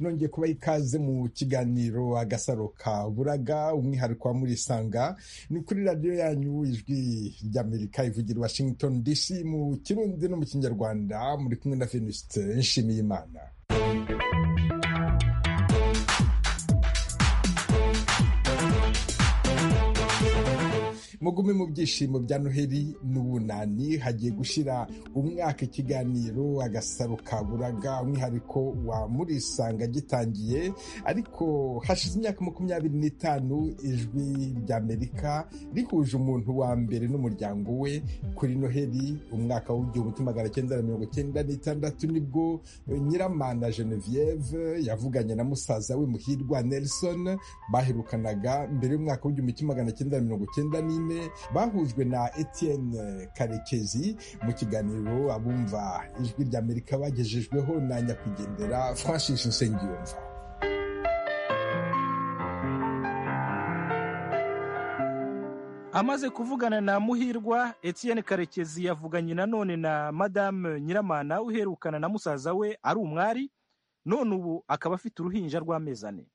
nongeye kubaha ikaze mu kiganiro agasaro ka buraga umwihariko wa murisanga ni kuri radiyo yanyu ijwi ry'amerika ivugira washington dc mu kirundi no mu kinyarwanda muri kumwe na venuste nshimiyimana mugume mu byishimo bya noheli n'ubunani hagiye gushyira umwaka ikiganiro agasaro ka buraga umwihariko wa murisanga gitangiye ariko hashize imyaka makumyabiri n'itanu ijwi ry'amerika rihuje umuntu wa mbere n'umuryango we kuri noheli umwaka w'igihumbi magana cyenda na mirongo cyenda n'itandatu nibwo nyiramana genevieve yavuganye na musaza we muhirwa nelson baherukanaga mbere y'umwaka w'igihumbi magana cyenda na mirongo cyenda n'ine bahujwe na Etienne karekezi mu kiganiro abumva ijwi ry'amerika bagejejweho na nyakwigendera francis nsengiyumva amaze kuvugana na muhirwa Etienne karekezi yavuganye nanone na madame nyiramana uherukana na musaza we ari umwari none ubu akaba afite uruhinja rw'amezi ane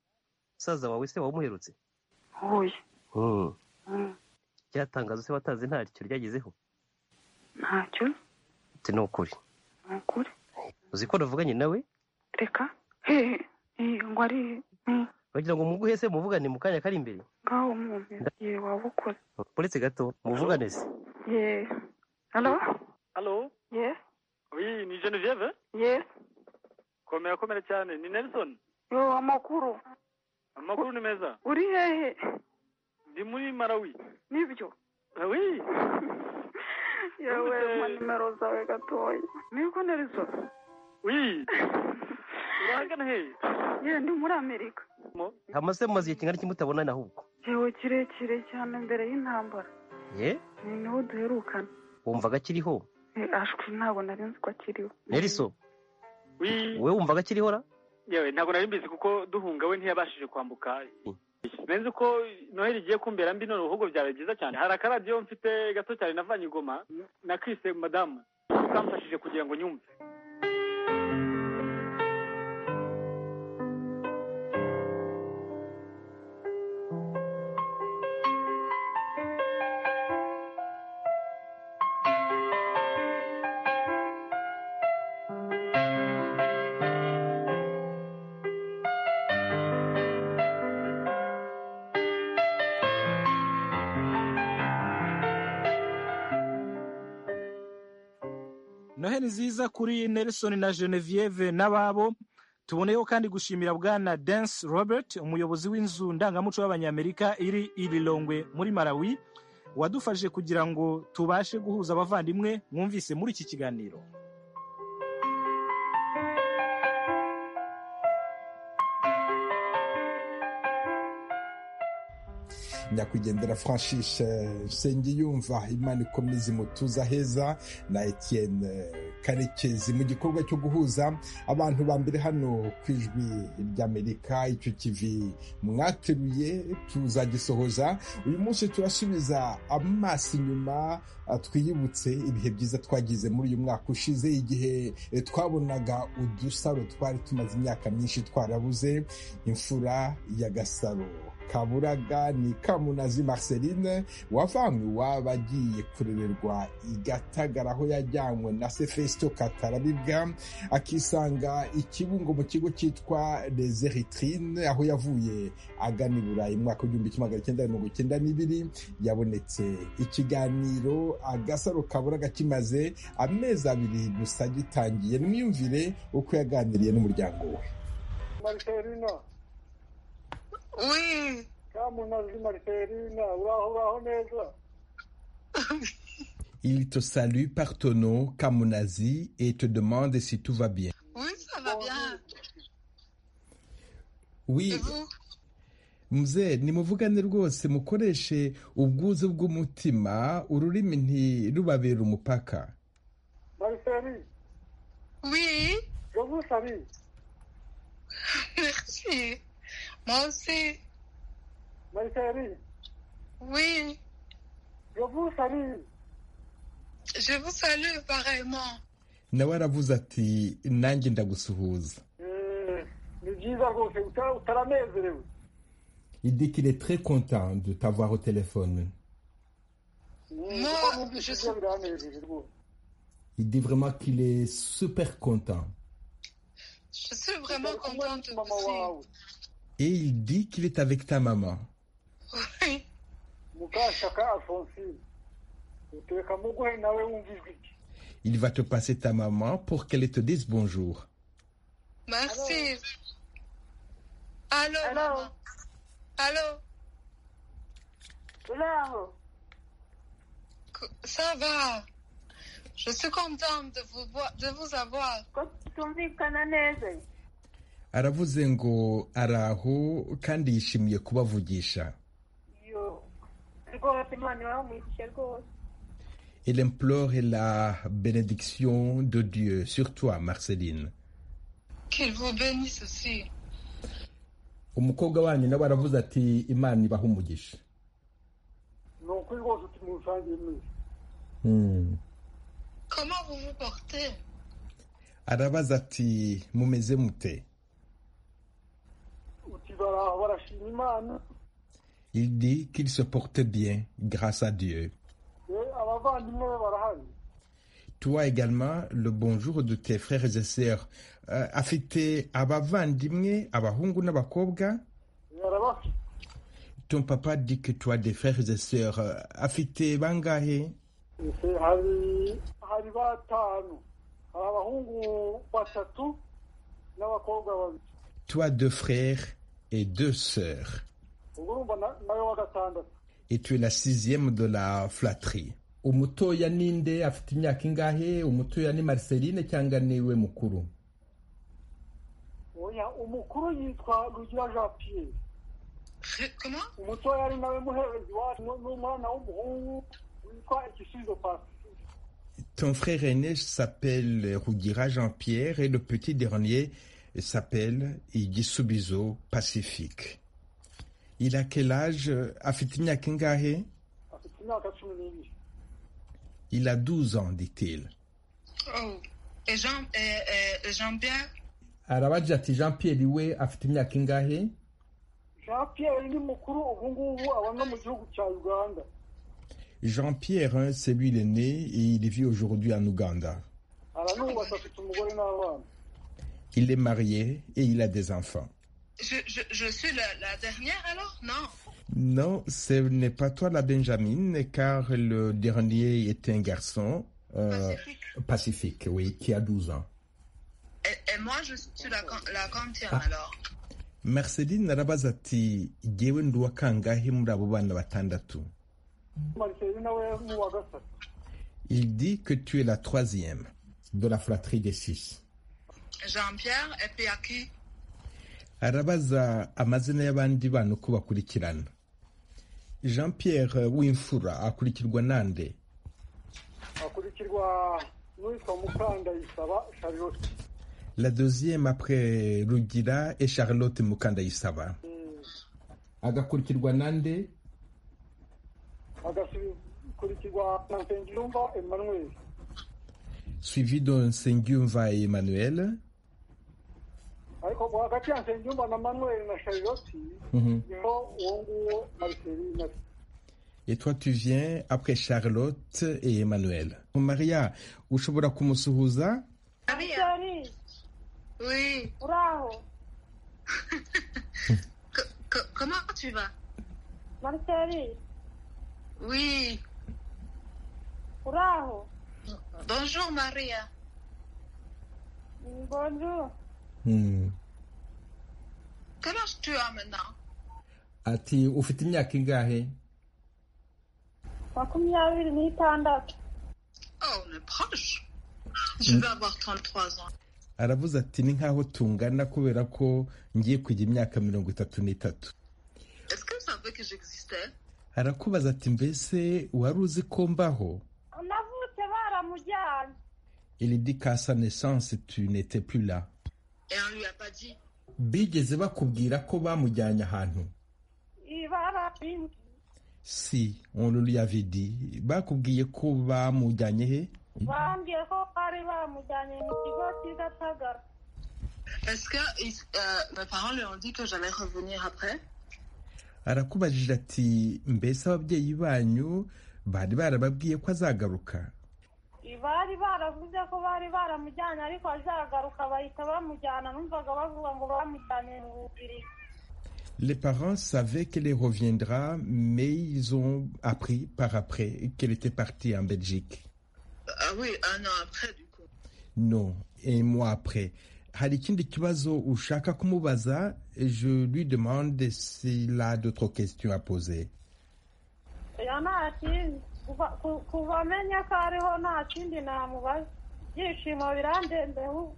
musaza wawe se wamuherutse byatangaza se watanze ntacyo ryagezeho ntacyo ni ukuri ni ukuri uzi ko navuganye nawe reka hehe ngo ari bagira ngo muguhe se muvugane mu kanya kari imbere ngaho umuntu ye waba ukoze uretse gato muvugane se ye hano hano ye uyu ni genevieve ye komera komera cyane ni nelson yo amakuru amakuru ni meza uri hehe ndi muri marawi nibyo oui yewe mpa nimero zawe gatoya niko narizo oui urahagana hehe ye ndi muri amerika hamaze mu mazu kingana iki mutabonana ahubwo yewe kirekire cyane mbere y'intambara ye ni niho duherukana wumvaga akiriho ashwi ntabwo nari nzi ko akiriho neriso oui wowe wumvaga akiriho ra yewe ntabwo nari mbizi kuko duhunga we ntiyabashije kwambuka benzi ko noheli igiye kumbera mbi none ubuhugo byaba byiza cyane hari akaradiyo mfite gato cyane navanye igoma nakise madamu kamfashije kugira ngo nyumve noheli nziza kuri nelson na genevieve n'ababo tuboneyeho kandi gushimira bwana dance robert umuyobozi w'inzu ndangamuco y'abanyamerika iri irilongwe muri marawi wadufashije kugira ngo tubashe guhuza abavandimwe mwumvise muri iki kiganiro nyakwigendera francis nsengiyumva imana ikomeze imutuza heza na etienne karekezi mu gikorwa cyo guhuza abantu ba mbere hano ku ijwi ry'amerika icyo kivi mwateruye tuzagisohoza uyu munsi turasubiza amaso inyuma twiyibutse ibihe byiza twagize muri uyu mwaka ushize igihe twabonaga udusaro twari tumaze imyaka myinshi twarabuze imfura y'agasaro kaburaga ni kamunazi marceline wavanywe iwabo agiye kurererwa igatagara aho yajyanywe na se fesito katarabibwa akisanga ikibungo mu kigo cyitwa rezeritrine aho yavuye agana i burayi mwaka w'igihumbi kimwe magana cyenda mirongo icyenda n'ibiri yabonetse ikiganiro agasaro kaburaga kimaze amezi abiri gusa gitangiye nimwiyumvire uko yaganiriye n'umuryango we maricelina Oui. kamunazi maricelina uraho uraho neza Il te salue par ton nom, Kamunazi, et te demande si tout va bien. Oui, ça va bien. Oui, Et vous mzee nimuvugane rwose mukoreshe ubwuzu bw'umutima ururimi ntirubabere umupaka mariceli Oui. je vous salue Merci. Moi aussi. mariceli Oui. je vous salue Je vous salue pareillement. nawe aravuze ati nanjye ndagusuhuza Eh, ni byiza rwose uta- utaranezerewe Il dit qu'il est très content de t'avoir au téléphone. Mm, Moi, kuko numvise je- ibyo biranejeje rwose Il dit vraiment qu'il est super content. Je suis vraiment Uri kumwe contente n'umumama aussi. wawe Et il dit qu'il est avec ta maman. Oui. mukashaka alphonsine utereka mu guhe nawe wumva ijwi rye Il va te passer ta maman pour qu'elle te dise bonjour. Merci. Allô, Allô. maman. Allô, uri aho co- ça va Je suis contente de vous, voir- de vous avoir. ko tumvikana neza aravuze ngo araho kandi yishimiye kubavugisha yo rwose imana ibamugishe rwose Il implore la bénédiction de Dieu sur toi, Marceline. Qu'il vous bénisse aussi. umukobwa wanyu nawe aravuze ati imana ibaha umugisha ni ukuri rwose uti musangiye mwese Hmm. Comment vous vous portez arabaza ati mumeze mute uti baraho barashima imana il dit qu'il se porte bien grâce à Dieu eh, abavandimwe be barahari toi également le bonjour de tes frères et sœurs Euh, afite abavandimwe abahungu n'abakobwa Eh, arabafite ton papa dit que toi des frères et sœurs euh, afite bangahe ese hari hari batanu hari abahungu batatu n'abakobwa babiri toi deux frères et deux sœurs ubwo urumva na- nawe wa gatandatu et tu es la sixième de la flatterie. umutoya ninde afite imyaka ingahe umutoya ni marceline cyangwa niwe mukuru oya umukuru yitwa rugira jean pierre Ré- Comment umutoya ari nawe muherezi wacu nu- n'umwana w'umuhungu witwa igisubizo pacifique ton frère aîné s'appelle Rougira Jean-Pierre et le petit dernier s'appelle Igisubizo Pacifique il a quel âge afite imyaka ingahe afite imyaka cumi n'ibiri il a 12 ans dit-il Oh. Et Jean, et, et- et Jean-Pierre arabagira ati jean pierre we afite imyaka ingahe jean pierre ni mukuru ubu ngubu aba no mu gihugu cya uganda jean pierre hein, c'est lui l'aîné et il vit aujourd'hui en Ouganda aranubatse afite umugore n'abana il est marié et il a des enfants je, je, je suis la, la dernière alors Non. Non, ce n'est pas toi la Benjamin, car le dernier est un garçon euh, Pacifique. pacifique, oui, qui a 12 ans. Et, et moi, je suis la, can- la quantième Ah. alors. Marceline arabaza ati jyewe ndi uwa kangahe muri abo bana batandatu mariseyi nawe ni uwa gatatu il dit que tu es la troisième de la fratrie des six Jean-Pierre, et puis à qui arabaza amazina y'abandi bana uko bakurikirana jean pierre w'imfura akurikirwa nande akurikirwa n'uwitwa mukandayisaba charlotte la deuxième après rugira et charlotte mukandayisaba Eh, agakurikirwa nande agakurikirwa na nsengiyumva emmanuel suivi de Sengyumva et Emmanuel. ariko hagati ya nsengiyumva na manuel na charlotte niho uwo nguwo mariseyi na Et toi, tu viens après Charlotte et Emmanuel. Maria, ushobora kumusuhuza? Maria. ari Oui. uri aho Co- co- comment tu vas mariseri Oui. uri aho Bonjour Maria. bonjour Hmm. Quel âge tu as maintenant Ati, ufite imyaka ingahe? makumyabiri n'itandatu Oh, on est proche. Je vais avoir 33 ans. Aravuze ati, ni nkaho tungana kubera ko ngiye kujya imyaka mirongo itatu n'itatu. Est-ce que vous savez que j'existais Arakubaza ati, mbese wari uzi ko mbaho? navutse baramujyanye Il dit qu'à sa naissance, tu n'étais plus là. Et on lui a pas dit. Bigeze bakubwira ko bamujyanye ahantu? Iyi barabindi Si, on le lui avait dit. Bakubwiye ko bamujyanye he? bambwiye ko bari bamujyanye mu kigo cy'i gatagara Est-ce que euh, mes parents leur ont dit que j'allais revenir après arakubajije ati mbese ababyeyi banyu bari barababwiye ko azagaruka bari baravuze ko bari baramujyanye ariko azagaruka bahita bamujyana numvaga bavuga ngo bamujyanye mu bubiri Les parents savaient qu'elle reviendra, mais ils ont appris par après qu'elle était partie en Belgique. Ah oui, un an après du coup. Non, un mois après. Hari ikindi kibazo ushaka kumubaza, je lui demande s'il a d'autres questions à poser. oya nta kindi kuva ku- kuva amenya ko ariho nta kindi namubaza ibyishimo birandembeho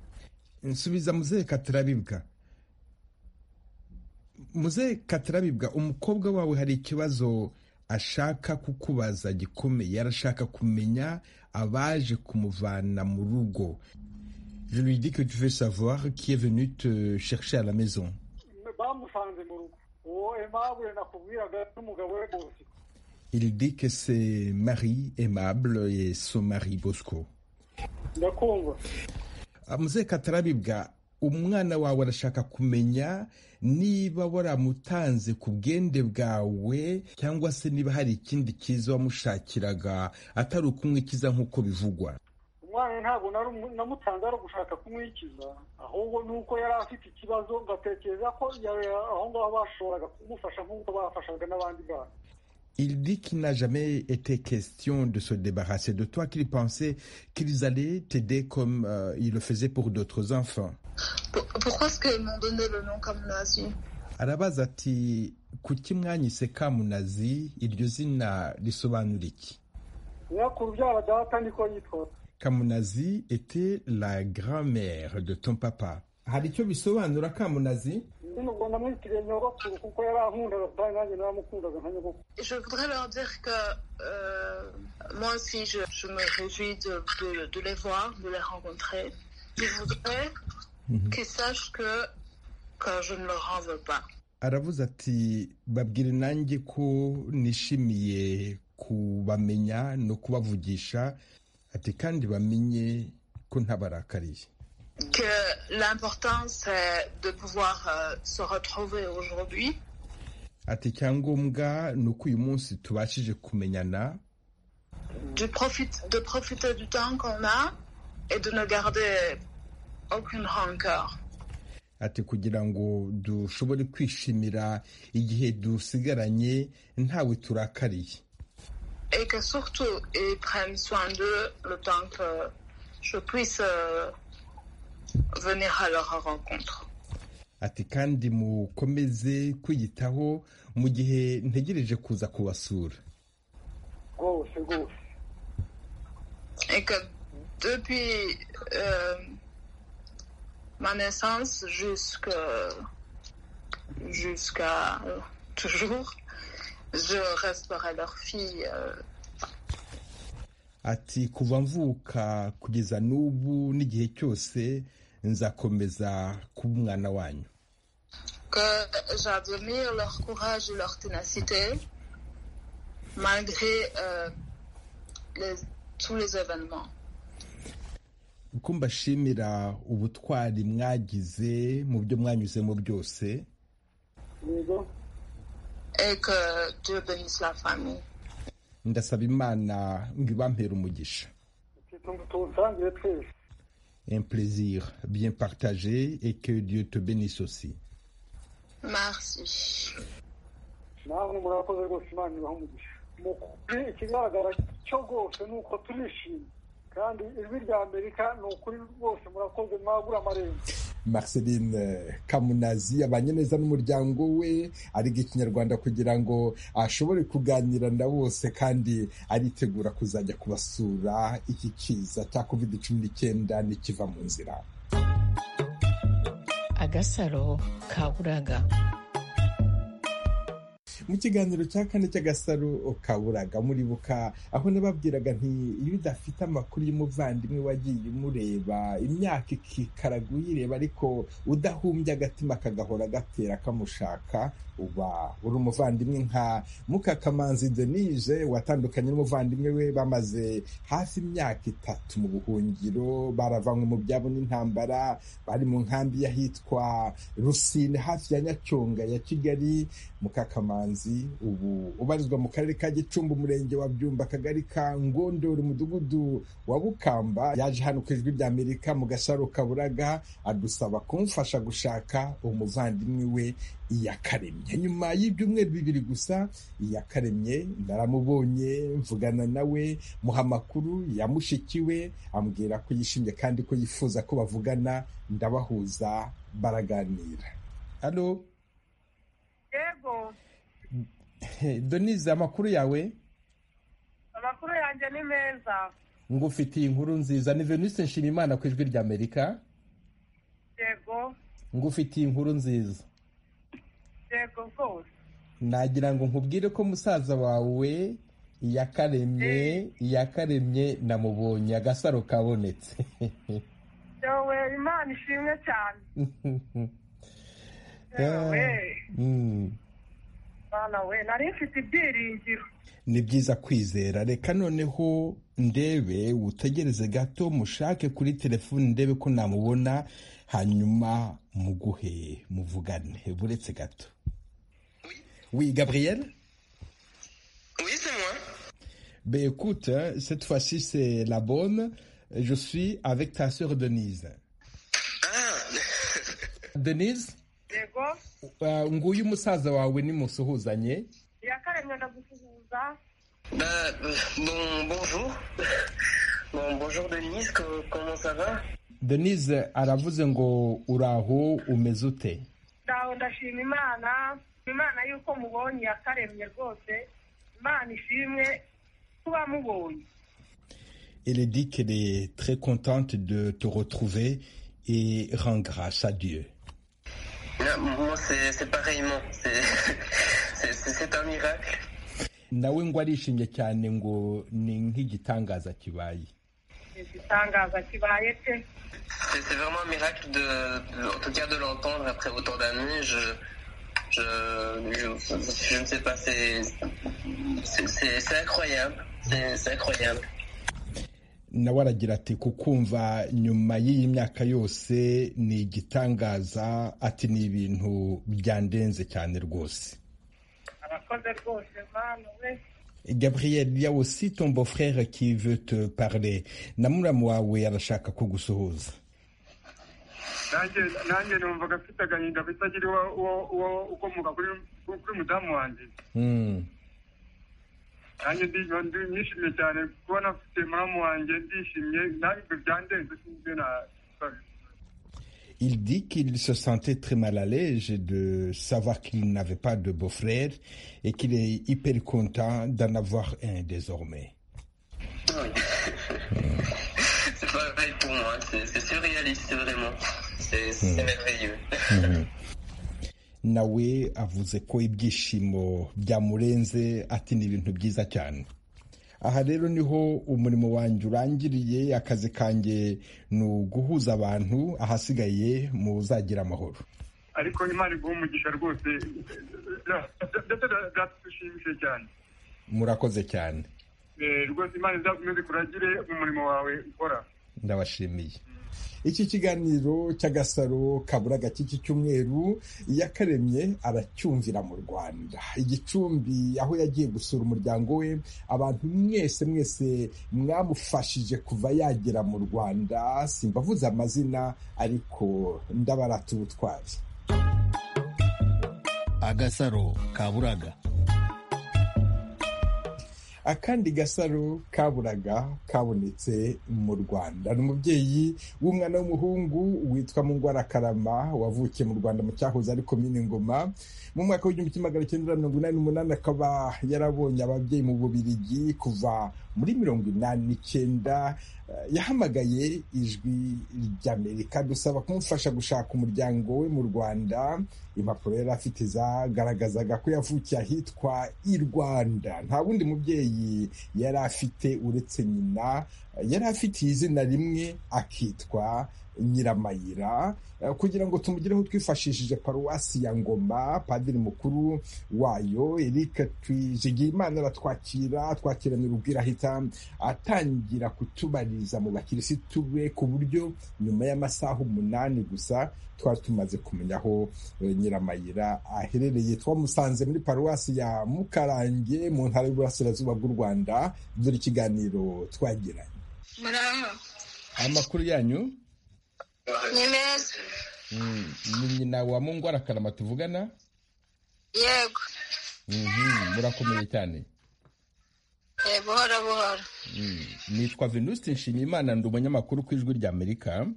nsubiza muzehe katarabibwa muzehe katarabibwa umukobwa wawe hari ikibazo ashaka kukubaza gikomeye arashaka kumenya abaje kumuvana mu rugo Je lui dis que tu veux savoir qui est venu te chercher à la maison. bamusanze mu rugo uwo emabure nakubwiraga n'umugabo we bose Il dit que c'est Marie aimable et son mari Bosco. ndakumva Ah, muzehe katarabibwa umwana wawe arashaka kumenya niba waramutanze ku bwende bwawe cyangwa se niba hari ikindi cyiza wamushakiraga atari ukumwe ikiza nk'uko bivugwa umwana ntabwo nari umu- namutanze ari ugushaka kumwikiza ahubwo ni uko yari afite ikibazo ngatekereza ko ya- aho ngaho bashoboraga kumufasha nk'uko bafashaga n'abandi bana Il dit qu'il n'a jamais été question de se débarrasser de toi, qu'il pensait qu'ils allaient t'aider comme euh, ils le faisaient pour d'autres enfants. Pour- Pourquoi est-ce qu'ils m'ont donné le nom comme nazi arabaza ati kuki mwanyise kamunazi iryo zina risobanura iki nyakuru byara data niko yitwa Kamunazi était la grand-mère de ton papa. hari icyo bisobanura Kamunazi nyine ngo namwitiriye nyogokuru kuko yari ankundaga kandi nanjye naramukundaga nka nyogokuru Je voudrais leur dire que euh, moi aussi, je, je me réjouis de, de- de les voir, de les rencontrer. Je voudrais Mhm. qu'ils sachent que, que je ne leur en veux pas. aravuze ati babwire nanjye ko nishimiye kubamenya no kubavugisha ati kandi bamenye ko ntabarakariye Que l'important, c'est de pouvoir euh, se retrouver aujourd'hui. ati icyangombwa ni uko uyu munsi tubashije kumenyana De, profite- de profiter du temps qu'on a et de ne garder aucune rancœur. ati kugira ngo dushobore kwishimira igihe dusigaranye ntawe turakariye Et que surtout, ils prennent soin d'eux le temps que je puisse euh, venir à leur rencontre. ati kandi mukomeze kwiyitaho mu gihe ntegereje kuza kubasura rwose rwose et que depuis euh, ma naissance jusque- jusqu'à euh, toujours, je resterai leur fille. euh, ati kuva mvuka kugeza n'ubu n'igihe cyose nzakomeza kuba umwana wanyu que j'admire leur courage et leur ténacité malgré euh, les- tous les événements. uko mbashimira ubutwari mwagize mu byo mwanyuzemo byose yego Et que Dieu bénisse la famille. ndasaba imana ngo ibampere umugisha tutunga tuwusangire twese un plaisir bien partagé et que Dieu te bénisse aussi Merci. namwe murakoze rwose imana ibaha umugisha mukuri ikigaragara cyo rwose ni uko turishimye kandi ijwi rya amerika ni ukuri rwose murakoze mwagura amarembo Marceline Kamunazi abanye neza n'umuryango we ariga ikinyarwanda kugira ngo ashobore kuganira na bose kandi aritegura kuzajya kubasura iki kiza cya covid cumi n'icyenda nikiva mu nzira agasaro ka buraga mu kiganiro cya kane cy'agasaro kaburaga muribuka aho nababwiraga nti iyo udafite amakuru y'umuvandimwe wagiye umureba imyaka ikikaraga uyireba ariko udahumbye agatima kagahora gatera kamushaka uba uri umuvandimwe nka mukakamanzi denise watandukanye n'umuvandimwe we bamaze hafi imyaka itatu mu buhungiro baravanywe mu byabo n'intambara bari mu nkambi y'ahitwa rusine hafi ya nyacyonga ya kigali mukakamanzi ubu ubarizwa mu karere ka gicumbi umurenge wa byumba akagari ka ngondori umudugudu wa bukamba yaje hano ku ijwi rya amerika mu gasaro kaburaga adusaba kumufasha gushaka umuvandimwe we iyakaremye nyuma y'ibyumweru bibiri gusa iyakaremye naramubonye mvugana nawe muha amakuru yamushikiwe ambwira ko yishimye kandi ko yifuza ko bavugana ndabahuza baraganira hano yego donize amakuru yawe amakuru yanjye ni meza ngufitiye inkuru nziza ni venise nshimimana ku ijwi rya amerika yego ngufitiye inkuru nziza yego rwose nagira ngo nkubwire ko musaza wawe iyakaremye iyakaremye namubonye agasaro kabonetse yewe imana ishimwe cyane yewe Mm. mwana we nari mfite ibyiringiro ni byiza kwizera reka noneho ndebe utegereze gato mushake kuri telefoni ndebe ko namubona hanyuma muguhe muvugane buretse gato oui gabriel Oui, c'est moi. ben écoute hein, cette fois-ci c'est la bonne je suis avec ta sœur denise Ah, denise yego uh, nguyu umusaza wawe nimusuhuzanye iyakaremye ndagusuhuza bah, bon, bonjour. Bon, bonjour Denise, co- comment ça va denise aravuze ngo uraho umeze ute ndawe ndashima imana imana yuko mubonye iyakaremye rwose imana ishimwe kuba mubonye Elle dit qu'elle est très contente de te retrouver et rend grâce à Dieu. Ah, Moi, c'est c'est pareillement. C'est- C'est c'est- c'est un miracle. nawe ngo arishimye cyane ngo ni nk'igitangaza kibaye igitangaza kibaye pe C'est c'est vraiment un miracle, de, de- en tout cas, de l'entendre après autant d'années. Je, je, je, je ne sais pas, c'est c'est- c'est- c'est incroyable. C'est c'est incroyable. nawe aragira ati kukumva nyuma y'iyi myaka yose ni igitangaza ati ni ibintu byandenze cyane rwose abakoze rwose mwana we gabriel il y a aussi ton beau frère qui veut te parler na muramu wawe arashaka kugusuhuza nanjye nanjye numvaga mfite agahinda bitagira uwo uwo- uwo ukomoka kuri kuri mudamu wanjye Mm. nanjye ndi- ndi nishimye cyane kubona mfite muramu wanjye ndishimye nanjye byandenze sinzi ibyo na- Il dit qu'il se sentait très mal à l'aise de savoir qu'il n'avait pas de beau-frère et qu'il est hyper content d'en avoir un désormais. C'est pareil pour moi. C'est c'est surréaliste, vraiment. C'est c'est merveilleux. nawe avuze ko ibyishimo byamurenze ati ni ibintu byiza cyane aha rero niho umurimo wanjye urangiriye akazi kanjye ni uguhuza abantu ahasigaye muzagira amahoro ariko imana iguha umugisha rwose ndetse byatudushimishije cyane murakoze cyane Eh, rwose imana izakomeze kuragire mu murimo wawe ukora ndabashimiye iki kiganiro cy'agasaro kaburaga cy'iki cyumweru yakaremye aracyumvira mu rwanda igicumbi aho yagiye gusura umuryango we abantu mwese mwese mwamufashije kuva yagera mu rwanda simbavuze amazina ariko ndabarata ubutwari agasaro kaburaga akandi gasaro kaburaga kabonetse mu rwanda ni umubyeyi w'umwana w'umuhungu witwa mungwara karama wavukiye mu rwanda mu cyahoze ari komine ngoma mu mwaka w'igihumbi kimwe magana cyenda mirongo inani n'umunani akaba yarabonye ababyeyi mu bubirigi kuva muri mirongo inani n'icyenda Eh, yahamagaye ijwi ry'amerika dusaba kumufasha gushaka umuryango we mu rwanda impapuro yari afite zagaragazaga ko yavukiye ahitwa i rwanda nta wundi mubyeyi yari afite uretse nyina yari afitiye izina rimwe akitwa nyiramayira eh, kugira ngo tumugireho twifashishije paruwasi ya ngoma padiri mukuru wayo eric twijigiyimana aratwakira twakiranira ubwira ahita atangira kutubariza mu bakirisitu be ku buryo nyuma y'amasaha umunani gusa twari tumaze kumenya aho eh, nyiramayira aherereye twamusanze muri paruwasi ya mukarange mu ntara y'uburasirazuba bw'u rwanda dore ikiganiro twagiranye muraho amakuru yanyu ni meza Mm, ni nyina wa mungwara karama tuvugana yego Mhm, murakomeye cyane eh, buhoro buhoro Mm, nitwa venuste nshimiyimana ndi umunyamakuru ku ijwi rya amerika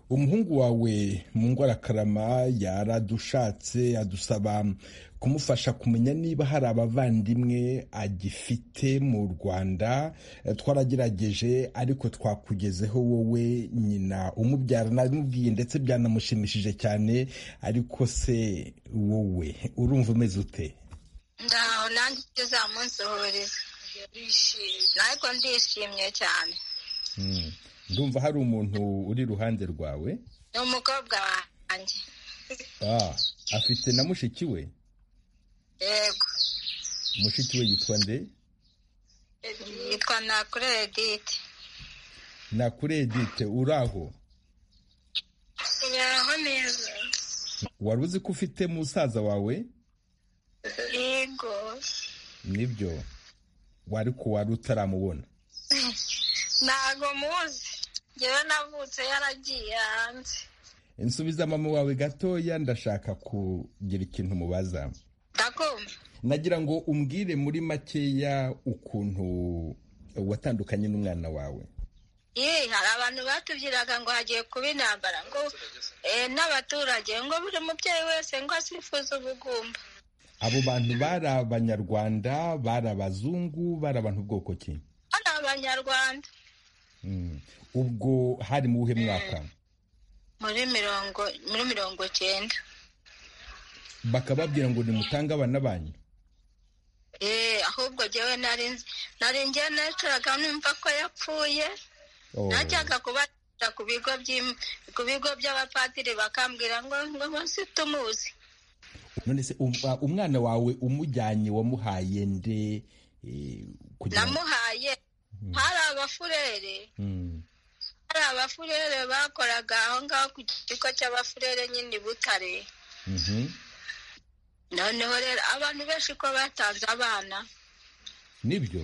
umuhungu wawe mungwara karama yaradushatse adusaba kumufasha kumenya niba hari abavandimwe agifite mu rwanda Eh, twaragerageje ariko twakugezeho wowe nyina umubyara namubwiye ndetse byanamushimishije cyane ariko se wowe urumva umeze ute ndaho nanjye icyo uzamunsuhuriza ariko ndishimye cyane Mm. ndumva hari umuntu uri iruhande rwawe ni umukobwa wanjye Ah, afite na mushiki we yego mushiki we yitwa nde yitwa nakure edite nakure edite uri aho uraho neza wari uzi ko ufite musaza wawe yego nibyo wari ko wari utaramubona ntago muzi njyewe navutse yaragiye hanze nsubiza mama wawe gatoya ndashaka kugira ikintu mubaza ndakumva nagira ngo umbwire muri makeya ukuntu watandukanye n'umwana wawe Yee, hari abantu batubwiraga ngo hagiye kuba intambara ngo eh, n'abaturage ngo buri mubyeyi wese ngo asifuze ubugumba abo bantu bari abanyarwanda bari abazungu bari abantu bwoko ki ari abanyarwanda Mm. ubwo hari mu buhe mwaka muri mirongo muri mirongo cyenda bakababwira ngo nimutange abana banyu Eh, ahubwo jyewe nari nzi- nari njye nacuraga numva ko yapfuye Oh. najyaga kubajya ku bigo by'im- ku bigo by'abapadiri bakambwira ngo ngo munsi tumuzi none se um- uh, umwana wawe umujyanye wamuhaye nde eh, kugira ngo namuhaye hari abafurere Mm. hari abafurere bakoraga aho ngaho ku kigo cy'abafurere nyine i butare Mhm. noneho rero abantu benshi ko batanze abana nibyo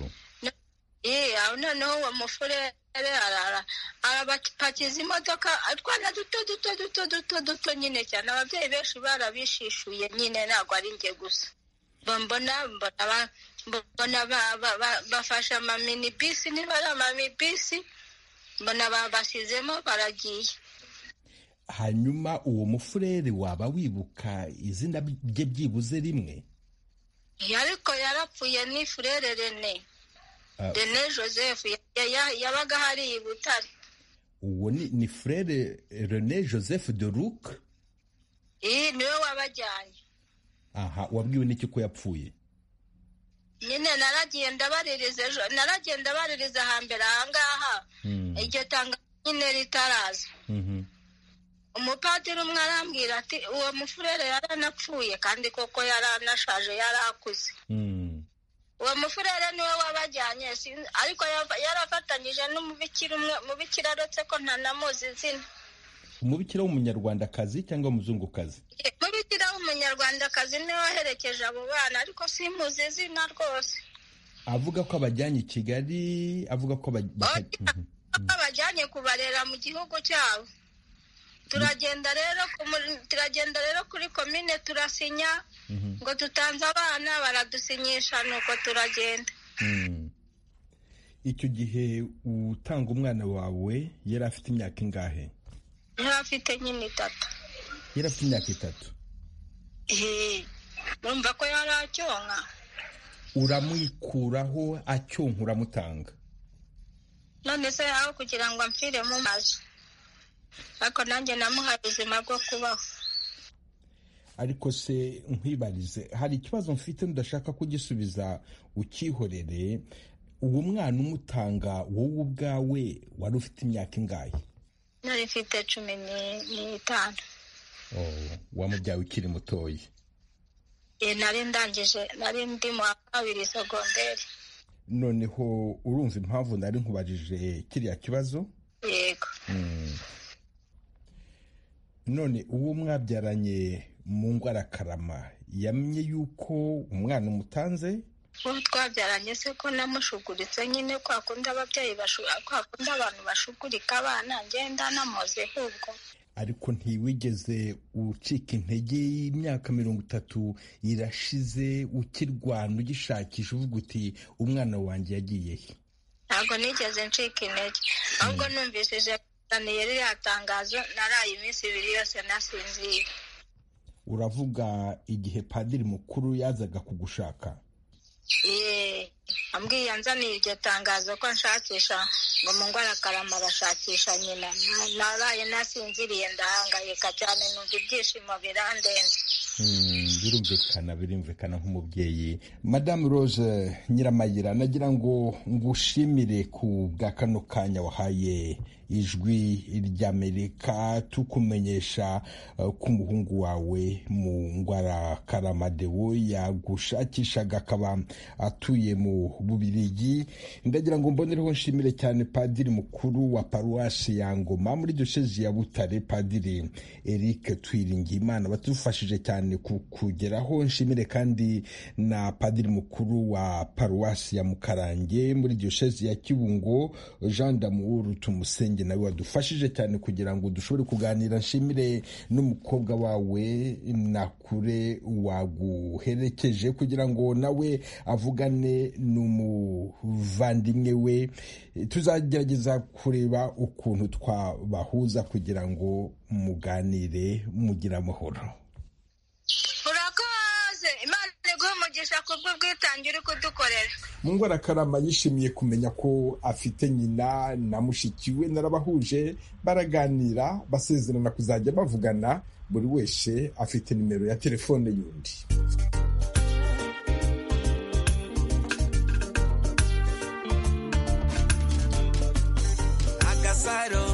Ye, aho noneho uwo mufurere arara arabapakiza imodoka utwana duto duto duto duto duto nyine cyane ababyeyi benshi barabishishuye nyine ntabwo ari njye gusa Mba mbona mbona ba- mbona ba- ba- ba- bafashe amamini bisi niba ari amami bisi mbona babashyizemo baragiye hanyuma uwo mufurere waba wibuka izina rye byibuze rimwe Ye, ariko yarapfuye ni furere rene Ah. rene joseph ya- ya- yabaga hariya i butare uwo ni, ni frere rene joseph de luc Ye, niwe wabajyanye aha wabwiwe n'iki ko yapfuye nyine naragenda baririza ejo naragenda baririza hambere ahangaha iryo tanga nyine ritaraza Mhm. umupadiri umwe arambwira ati uwo mufurere yaranapfuye kandi koko yaranashaje yarakuze uwo mufurere niwe wabajyanye sin- ariko yava- yarafatanyije n'umubikira umwe mubikira aretse ko ntanamuzi izina umubikira w'umunyarwandakazi cyangwa umuzungukazi mubikira w'umunyarwandakazi niwe waherekeje abo bana ariko simuzi izina rwose avuga ko abajyanye i kigali avuga ko baj- baka- Mhm. babajyanye kubarera mu gihugu cyabo turagenda rero ku mu- turagenda rero kuri komine turasinya ngo tutanze abana baradusinyisha nuko turagenda Mm. icyo gihe utanga umwana wawe yari afite imyaka ingahe niba afite nyine itatu yari afite imyaka itatu Eh, urumva ko yari acyonka uramwikuraho acyonka uramutanga none se aho kugira ngo amfire mu mazi ariko nanjye namuhaye ubuzima bwo kubaho ariko se nkwibarize hari ikibazo mfite ndashaka kugisubiza ukihorere uwo mwana umutanga wowe ubwawe wari ufite imyaka ingahe nari mfite cumi ni- n'itanu wamubyawe ukiri mutoya Eh, nari ndangije nari ndi mu wa kabiri segonderi noneho urumva impamvu nari nkubajije kiriya kibazo yego Mm. none uwo mwabyaranye mu ngwarakarama yamye yuko umwana umutanze uwo twabyaranye se ko namushuguritse nyine kwa kundi ababyeyi bashu- kwa kundi abantu bashugurika abana ngenda namoze ahubwo ariko ntiwigeze ucika intege y'imyaka mirongo itatu irashize ukirwana ugishakisha uvuga uti umwana wanjye yagiye he ntabwo nigeze ncika intege ahubwo numvishije aniye ririya tangazo naraye iminsi ibiri yose nasinzira uravuga igihe padiri mukuru yazaga kugushaka Yee, ambwiye anzaniye iryo tangazo ko nshakisha ngo mu ngwarakarama arashakisha nyina Na- naraye nasinziriye ndahangayika cyane numva ibyishimo birandenze Mm, birumvikana birumvikana nk'umubyeyi madamu rose nyiramayira nagira ngo ngushimire ku bwa kano kanya wahaye ijwi ry'amerika tukumenyesha eh, ko umuhungu wawe mu ngwara karamadewo yagushakishaga akaba atuye mu bubirigi ndagira ngo mbonereho nshimire cyane padiri mukuru wa paruwasi ya ngoma muri diyosezi ya butare padiri eric twiringiyimana badufashije cyane ku kugeraho nshimire kandi na padiri mukuru wa paruwasi ya mukarange muri diyosezi ya kibungo jean damour tumusenge nawe wadufashije cyane kugira ngo dushobore kuganira nshimire n'umukobwa wawe nakure waguherekeje kugira ngo nawe avugane n'umuvandimwe we tuzagerageza kureba ukuntu twabahuza kugira ngo muganire mugira amahoro urakoze imana iguha umugisha kubwo bwitange uri kudukorera mungwarakarama yishimiye kumenya ko afite nyina na mushiki we narabahuje baraganira basezerana kuzajya bavugana buri wese afite nimero ya telefone y'undi agasaro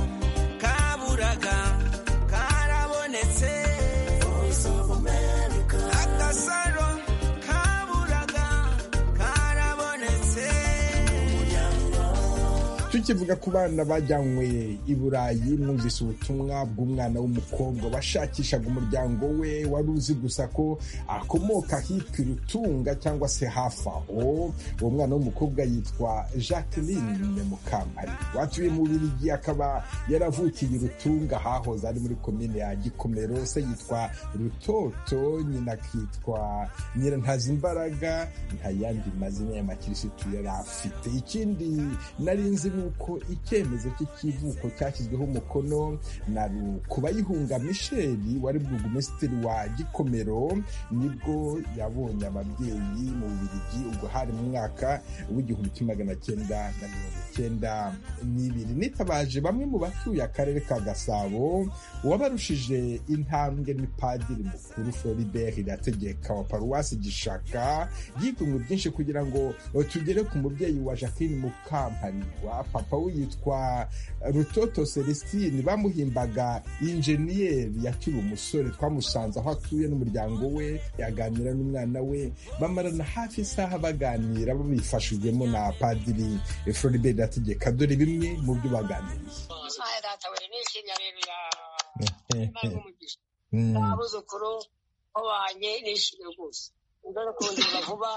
kaburaga karabonetse agasaro kaburaga karabonetse tukivuga ku bana bajyanywe i burayi mwumvise ubutumwa bw'umwana w'umukobwa washakishaga umuryango we wari uzi gusa ko akomoka hitwa irutunga cyangwa se hafi aho uwo mwana w'umukobwa yitwa jacqueline mukampari watuye mu birigi akaba yaravukiye irutunga hahoze ari muri komine ya gikomero se yitwa rutoto nyina akitwa nyirantazimbaraga nta yandi mazina y'abakirisitu yari afite ikindi nari nzi ni uko icyemezo cy'ikivuko cyashyizweho umukono na kubayihunga misheli wari burugumesitiri wa gikomero nibwo yabonye ababyeyi mu bubirigi ubwo hari mu mwaka w'igihumbi kimwe magana cyenda na mirongo icyenda n'ibiri nitabaje bamwe mu batuye akarere ka gasabo uwabarushije intambwe ni padiri mukuru floribert irategeka wa paruwasi gishaka yigunwe byinshi kugira ngo tugere ku mubyeyi wa jacqueline mukampani wa papa we yitwa rutoto celestine bamuhimbaga injeniyeri yakiri umusore twamusanze aho atuye n'umuryango we yaganira n'umwana we bamarana hafi isaha baganira babifashijwemo na padiri floribert irategeka dore bimwe mu byo baganiriye abuzukuru babanye nishimye rwose ndabona kongera vuba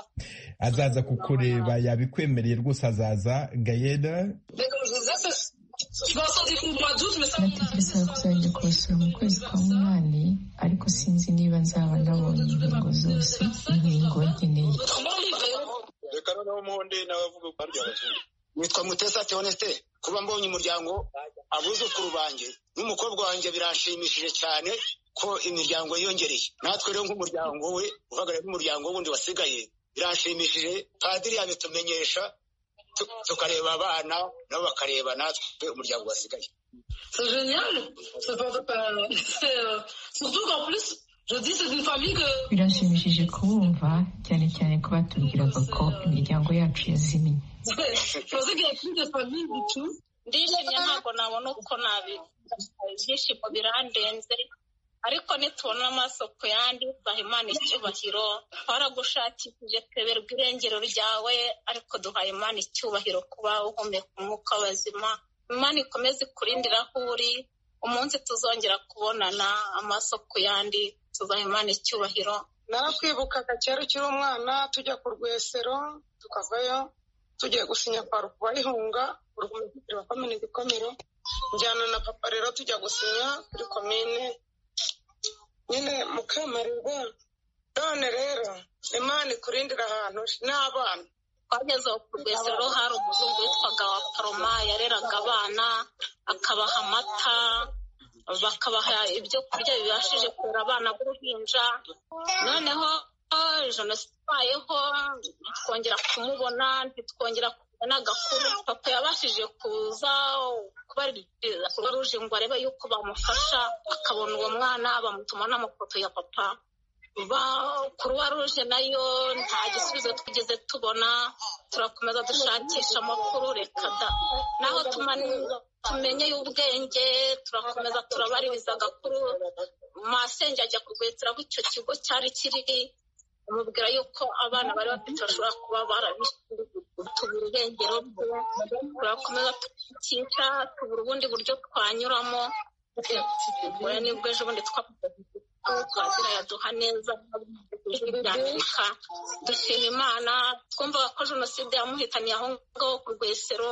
azaza kukureba yabikwemereye rwose azaza gayeda nategetse kuzajya kubasura mu kwezi kwa munani ariko sinzi niba nzaba nabonye inkingo zose inkingo nkeneye reka noneho mundi nawe avuga ko arya abazungu nitwa mutesa teonesite kuba mbonye umuryango abuzukuru banjye n'umukobwa wanjye biranshimishije cyane ko imiryango yiyongereye natwe rero nk'umuryango we uhagarariye n'umuryango wundi wasigaye biranshimishije padiri yabitumenyesha tu- tukareba abana nabo bakareba natwe umuryango wasigaye c'est génial c'est pas euh, c'est, euh, surtout qu'en plus je dis c'est une famille que birashimishije kubumva cyane cyane ko batubwiraga ko imiryango yacu yazimiye je pensais qu'il y avait plus de famille du tout ndishimye ntabwo nabona uko nabi ibyishimo birandenze ariko nitubona amaso ku yandi tubaha imana icyubahiro twaragushakishije tweberwa irengero ryawe ariko duhaye imana icyubahiro kuba uhumeka umwuka w'abazima imana ikomeze ikurindira aho uri umunsi tuzongera kubonana amaso ku yandi tubaha imana icyubahiro narakwibukaga kera ukiri umwana tujya ku rwesero tukavayo tugiye gusinya paruku bayihunga urwumvikiro bakomene igikomero njyana na papa rero tujya gusinya kuri komine nyine mukamarirwa none rero imana ikurindira ahantu n'abana twageze ku rwesero hari umuzungu witwaga wa paloma yareraga abana akabaha amata bakabaha ibyo kurya bibashije kurera abana b'uruhinja noneho jenoside twongera kumubona ntitwongera kubona agakuru papa yabashije kuza kubarira ruje ngo arebe yuko bamufasha akabona uwo mwana bamutuma n'amafoto ya papa kuruwa ruje nayo nta gisubizo twigeze tubona turakomeza dushakisha amakuru reka da naho tumani- tumenye y'ubwenge turakomeza turabaririza agakuru masenge ajya kugwetera aho icyo kigo cyari kiri amubwira yuko abana bari bafite bashobora kuba barabitubura irengero rye turakomeza tukica tubura ubundi buryo twanyuramo tugura nibwo ejo bundi twazira yaduha neza ijwi ry'amerika dushima imana twumvaga ko jenoside yamuhitaniye aho ngaho ku rwesero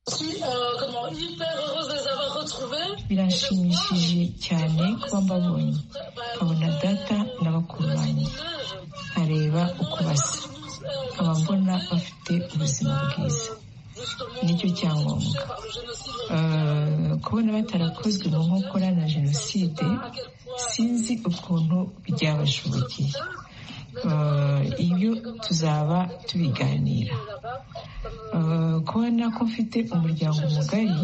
comment hyper heureuse de les avoir retrouvés. Birashimishije cyane kuba mbabonye, nkabona data n'abakuru banjye, nkareba uko basa, nkaba mbona bafite ubuzima bwiza, nicyo cyangombwa. Eh, kubona batarakozwe mu nkokora na jenoside sinzi ukuntu byabashobokeye Eh, ibyo tuzaba tubiganira Eh, kubona ko mfite umuryango mugari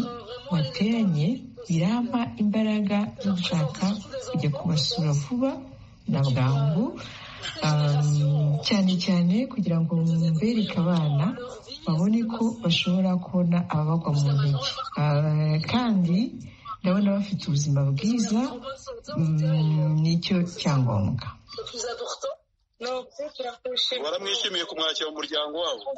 wateranye birampa imbaraga zo gushaka kujya kubasura vuba na bwangu Um, cyane cyane kugira ngo mbereke abana babone ko bashobora kubona ababagwa mu ntege Uh, kandi ndabona bafite ubuzima bwiza mm, nicyo cyangombwa waramwishimiye kumwakira mu muryango wabo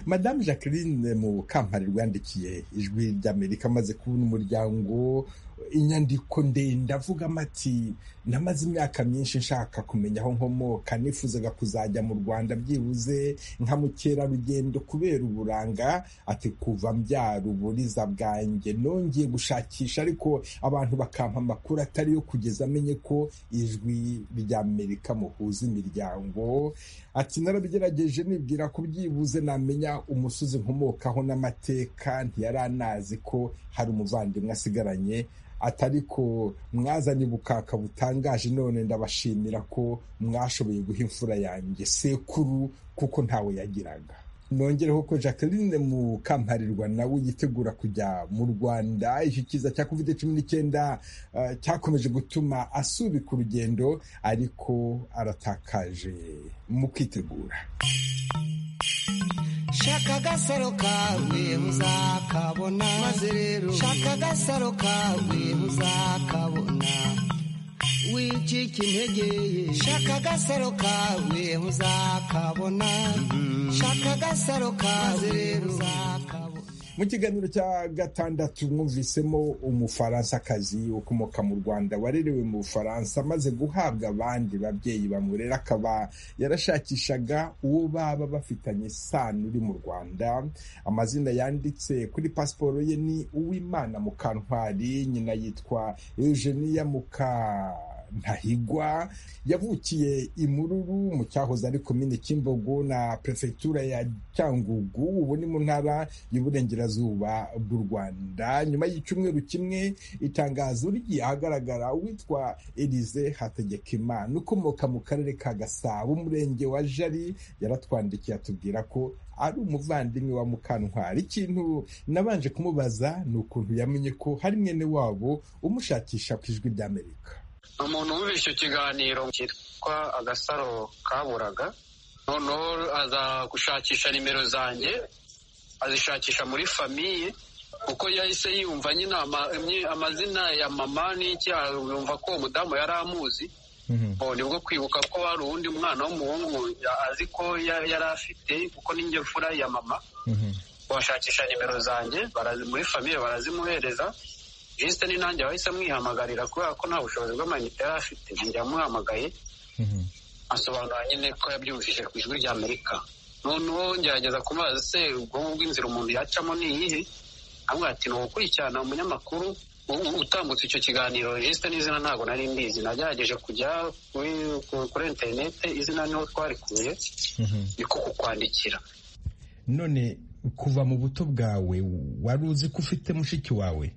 madamu jacqueline mu kampani rwandikiye ijwi ry'amerika amaze kubona umuryango inyandiko ndende avugamo ati namaze imyaka myinshi nshaka kumenya aho nkomoka nifuzaga kuzajya mu rwanda byibuze nka mukerarugendo kubera uburanga ati kuva mbyara uburiza bwanjye nongeye gushakisha ariko abantu bakampa amakuru atari yo kugeza amenye ko ijwi ry'amerika muhuza imiryango ati narabigerageje nibwira ko byibuze namenya umusozi nkomokaho n'amateka ntiyaranazi ko hari umuvandimwe asigaranye atari ko mwazanye ubukaka butangaje none ndabashimira ko mwashoboye guha imfura yanjye sekuru kuko ntawe yagiraga nongereho ko jacqueline mukamparirwa nawe yitegura kujya mu rwanda iki kiza cya covid cumi n'icyenda eh, cyakomeje gutuma asubika urugendo ariko aratakaje mu kwitegura shaka agasaro kawe uzakabona maze rero shaka agasaro kawe uzakabona wicika intege shaka agasaro kawe uzakabona shaka agasaro kawe uzakabona mu kiganiro cya gatandatu mwumvisemo umufaransa-kazi ukomoka mu rwanda warerewe mu bufaransa amaze guhabwa abandi babyeyi bamurera akaba yarashakishaga uwo baba bafitanye isano uri mu rwanda amazina yanditse kuri pasiporo ye ni uwimana mukantwari nyina yitwa eugenia muka ntahigwa yavukiye imururu mu cyahoze ari komine kimbogo na perefegitura ya cyangugu ubu ni mu ntara y'uburengerazuba bw'u rwanda nyuma y'icyumweru kimwe itangazo rigiye ahagaragara witwa elize hategekimana ukomoka mu karere ka gasabo umurenge wa jari yaratwandikiye atubwira ko ari umuvandimwe wa mukantwari ikintu nabanje kumubaza ni ukuntu yamenye ko hari mwene wabo umushakisha ku ijwi ry'amerika ni umuntu wubishe ikiganiro cyitwa agasaro kaburaga noneho aza gushakisha nimero zanjye azishakisha muri famiye kuko yahise yumva nyine ama- mye- amazina ya mama n'iki yumva ko uwo mudamu yari amuzi Bo, nibwo kwibuka ko hari uwundi mwana w'umuhungu ya- azi ko ya- yari afite kuko ninjye mfura ya mama bashakisha nimero zanjye barazi- muri famiye barazimuhereza jisite ni nanjye wahise amwihamagarira kubera ko nta bushobozi bw'amayinite yari afite njye yamuhamagaye asobanura nyine ko yabyumvise ku ijwi ry'amerika noneho ngerageza kumubaza se ubwonko bw'inzira umuntu yacamo ni iyihe amwe ati ni ugukurikirana umunyamakuru u- u- utambutse icyo kiganiro jisite n'izina ntabwo nari mbizi nagerageje kujya kuri ku- kuri interinete izina niho twarikuye niko kukwandikira none kuva mu buto bwawe wari uzi ko ufite mushiki wawe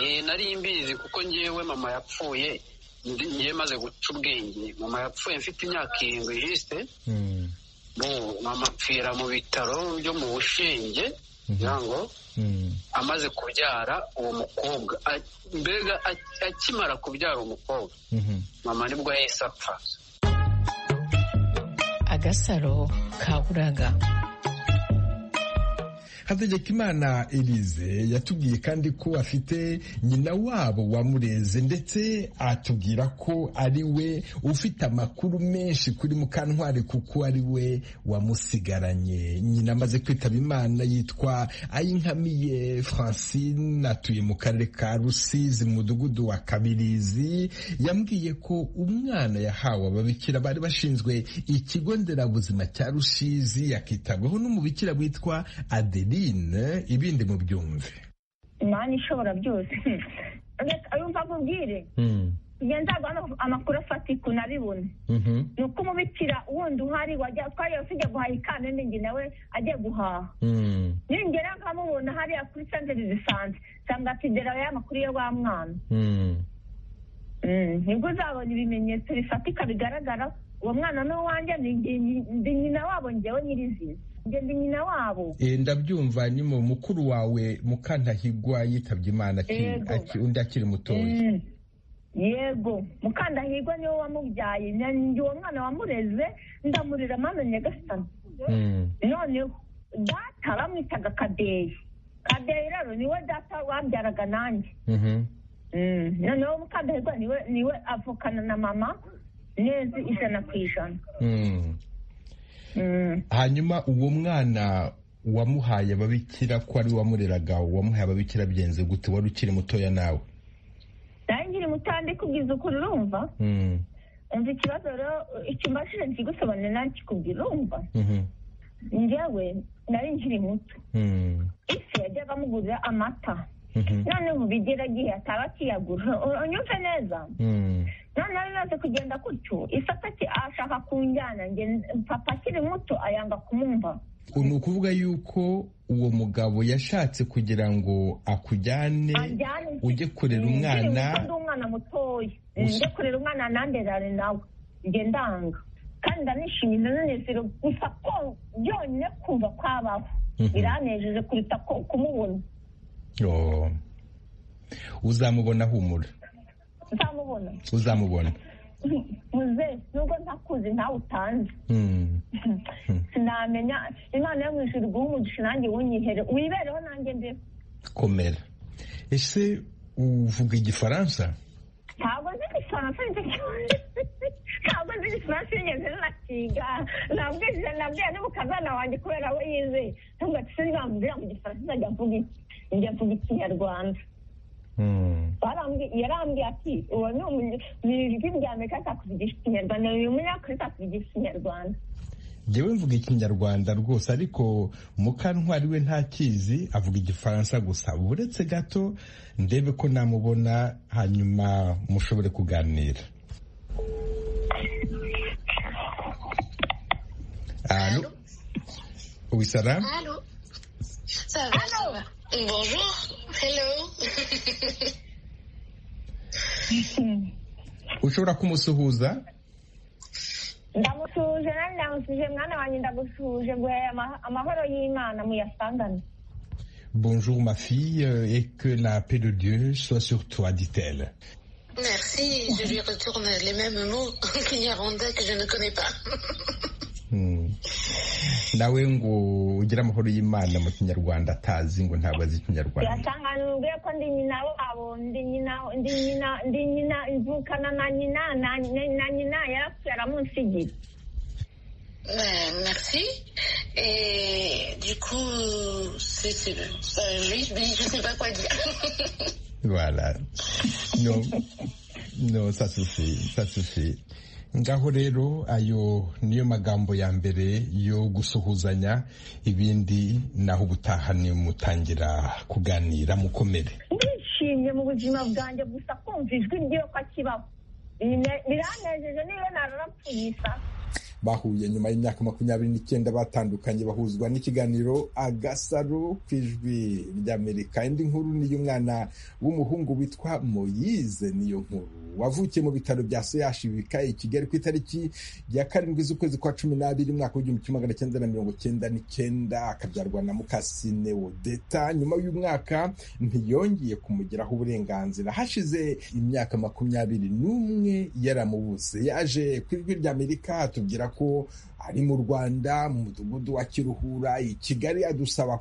Eh, nari mbizi kuko ngewe mama yapfuye ndi- ngewe maze guca ubwenge mama yapfuye mfite imyaka irindwi jisite Bo, mama apfira mu bitaro byo mu bushenge kugira ngo amaze kubyara uwo mukobwa A- mbega a- akimara kubyara umukobwa mama nibwo yahise apfa agasaro kaburaga hategekimana elize yatubwiye kandi ko afite nyina wabo wamureze ndetse atubwira ko ari we ufite amakuru menshi kuri mukantwari kuko ari we wamusigaranye nyina amaze kwitaba imana yitwa ayinkamiye francine atuye mu karere ka rusizi mu mudugudu wa kabirizi yambwiye ko umwana yahawe ababikira bari bashinzwe ikigo nderabuzima cya rusizi yakitabwaho n'umubikira witwa adeline ibindi mu byumve imana ishobora byose reka yumva akubwire njye nzaguha ama- amakuru afatika unabibone ni uko umubikira wundi uhari wajya twajya tujya guhaha ikambere njye nawe ajya guhaha ningera nkamubona hariya kuri santere zisanzwe nsanga atidera ya makuru ya wa mwana Mm, nibwo uzabona ibimenyetso bifatika bigaragara uwo mwana ni uwanjye ni ndi- ndi nyina wabo njyewe nyirizina njye ndi nyina wabo Eh, ndabyumva ni mu mukuru wawe mukantahigwa yitabye imana akiri- Yego. aki- undi akiri mutoya Mm. yego mukandahirwa niwe wamubyaye nanjye uwo mwana wamureze ndamurera mama nyagasani noneho data bamwitaga kadeyi kadeyi rero niwe data wabyaraga nanjye Mm. noneho mukandahirwa niwe niwe avukana na mama neza ijana ku ijana Mm. hanyuma uwo mwana wamuhaye ababikira ko ari we wamureraga wamuhaye ababikira byenze gute wari ukiri mutoya nawe nawe nkiri mutandi kubwiza ukuri urumva Mm. umva ikibazo rero icyo mbashije kigusobanurira nawe kikubwira urumva njyewe nari nkiri muto ese yajyaga amugurira amata noneho ubu bigera igihe ataba akiyagura U- unyumve neza noneho bimaze kugenda gutyo ise ataki ashaka kunjyana njye papa akiri muto ayanga kumumva ni ukuvuga yuko uwo mugabo yashatse kugira ngo akujyane Anjyane. ujye kurera umwana Nkiri muto ndi umwana mutoya Gusa- njye kurera umwana nanderane nawe njye ndanga kandi ndanishimye ndanezero gusa ko byonyine kumva kwabaho biranejeje kuruta ko kumubona Oh. uzamubona humura nzamubona uzamubona muze nubwo ntakuzi ntawe utanzi Mm. sinamenya imana yo mu ijuru guha umugisha nanjye wunyihere wibereho nanjye mbeho komera ese uvuga igifaransa ntabwo nzi igifaransa nicyo kibazo ntabwo nzi igifaransa yigeze nakiga nabwije nabwiye n'umukazana wanjye kubera we yizeye ntabwo ati sinzamubwira mu gifaransa nzajya mvuga iki njya mvuga ikinyarwanda Barambwi- yarambwiye ati uwo ni umunye- ni ijwi rya amerika atakuvugisha ikinyarwanda uyu munyafurika atakuvugisha ikinyarwanda njyewe mvuga ikinyarwanda rwose ariko mukantwari we ntakizi avuga igifaransa gusa uretse gato ndebe ko namubona hanyuma mushobore kuganira Allô Oui, Sarah Allô Ça va, ça va. Bonjour. Hello. ushobora kumusuhuza ndamusuhuje nanjye ndamusuhuje mwana wanjye ndagusuhuje guhera ama- amahoro y'imana muyasangane Bonjour ma fille euh, et que la paix de Dieu soit sur toi, dit-elle. Merci, je lui retourne les mêmes mots qu'Ignaranda que je ne connais pas. nawe ngo ugire amahoro y'imana mu kinyarwanda atazi ngo ntabwo azi ikinyarwanda birasanganurwe ko ndi nyina wabo ndi nyina ndi nyina ndi nyina imvukana na nyina na na nyina yarapfuye aramunsigira Euh, merci. Et du coup, c'est c'est- ça, oui, oui, je sais pas quoi dire. Voilà. No, no, ça suffit, ça suffit. Ngaho rero ayo niyo magambo ya mbere yo gusuhuzanya ibindi naho ubutaha ni mutangira kuganira mukomere. nishimye mu buzima bwanjye gusa kumva ijwi ry'iyo ko akibaho Bine- biranejeje niba nararapfuye isa bahuye nyuma y'imyaka makumyabiri n'icyenda batandukanye bahuzwa n'ikiganiro agasaro ku ijwi ry'amerika indi nkuru ni y'umwana w'umuhungu witwa moyize niyo nkuru wavukiye mu bitaro bya soyashi bikaye i kigali ku itariki ya karindwi z'ukwezi kwa cumi n'abiri umwaka w'igihumbi kimwe magana cyenda na mirongo cyenda n'icyenda akabyarwa na mukasine wodeta nyuma y'umwaka ntiyongeye kumugiraho uburenganzira hashize imyaka makumyabiri n'umwe yaramubutse yaje ku ijwi ry'amerika atubwira ko ari mu rwanda mu mudugudu wa kiruhura i kigali adusaba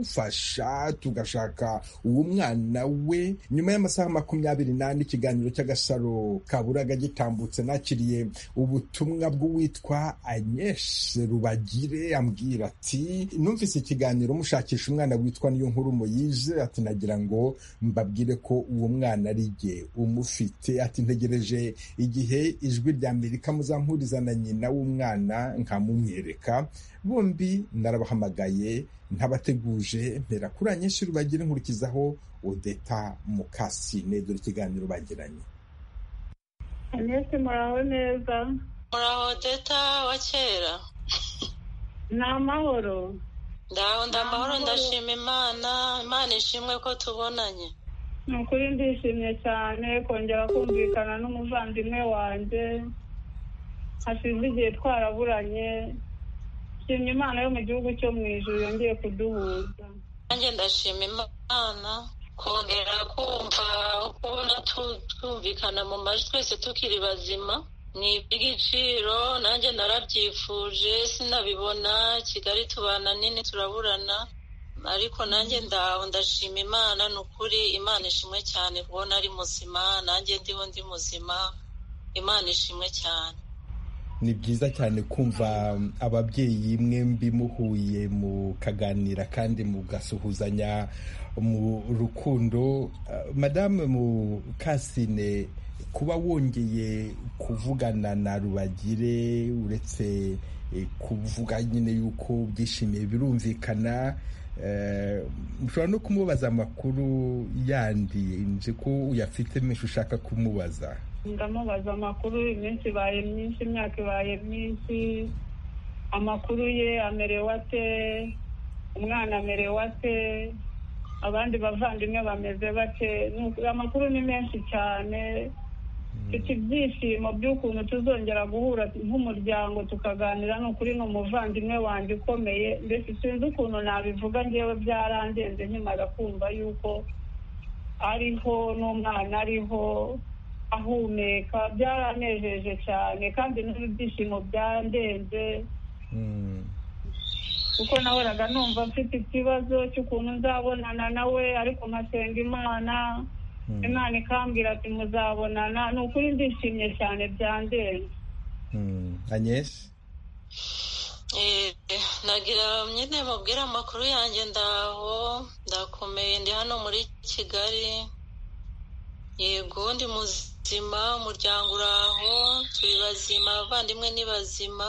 kumufasha tugashaka uwo mwana we nyuma y'amasaha makumyabiri n'ane ikiganiro cy'agasaro kaburaga gitambutse nakiriye ubutumwa bw'uwitwa anyeshe rubagire ambwira ati numvise ikiganiro mushakisha umwana witwa niyo nkuru muyize ati nagira ngo mbabwire ko uwo mwana ari jye umufite ati ntegereje igihe ijwi rya amerika muzampuriza na nyina w'umwana nkamumwereka bombi narabahamagaye ntabateguje mpera kuri anyeshuri bagire nkurikizaho odeta mukasine dore ikiganiro bagiranye Anesi muraho neza muraho deta wa kera ni amahoro ndaho ndamahoro ndashima imana imana ishimwe ko tubonanye ni ukuri ndishimye cyane kongera kumvikana n'umuvandimwe wanjye hashize igihe twaraburanye nshimye imana yo mu gihugu cyo mu ijuru yongeye kuduhuza nanjye ndashima imana kongera kumva kubona tu- twumvikana mu majwi twese tukiri bazima ni iby'igiciro nanjye narabyifuje sinabibona kigali tubana nini turaburana ariko nanjye ndaho ndashima imana ni ukuri imana ishimwe cyane kubona ari muzima nanjye ndiho ndi muzima imana ishimwe cyane ni byiza cyane kumva ababyeyi mwembi muhuye mukaganira kandi mugasuhuzanya mu rukundo Ah, madame mukasine kuba wongeye kuvugana na rubagire uretse eh, kuvuga nyine yuko byishimiye birumvikana eh, mushobora no kumubaza amakuru yandi nzi ko uyafite menshi ushaka kumubaza ndamubaza amakuru iminsi ibaye myinshi imyaka ibaye myinshi amakuru ye amerewe ate umwana amerewe ate abandi bavandimwe bameze bate Ni uku- amakuru ni menshi cyane mfite ibyishimo by'ukuntu tuzongera guhura nk'umuryango tukaganira ni ukuri ni umuvandimwe wanjye ukomeye mbese sinzi ukuntu nabivuga ngewe byarandenze nkimara kumva yuko ariho n'umwana ariho ahumeka byaranejeje cyane kandi n'ibyishimo byandenze kuko nahoraga numva mfite ikibazo cy'ukuntu nzabonana nawe ariko nkasenga imana imana ikambwira ati muzabonana ni ukuri ndishimye cyane byandenze anyeshe Eh, nagira nyine mubwire amakuru yanjye ndaho ndakomeye ndi hano muri kigali yego ndi muzima umuryango uraho turi bazima abavandimwe ni bazima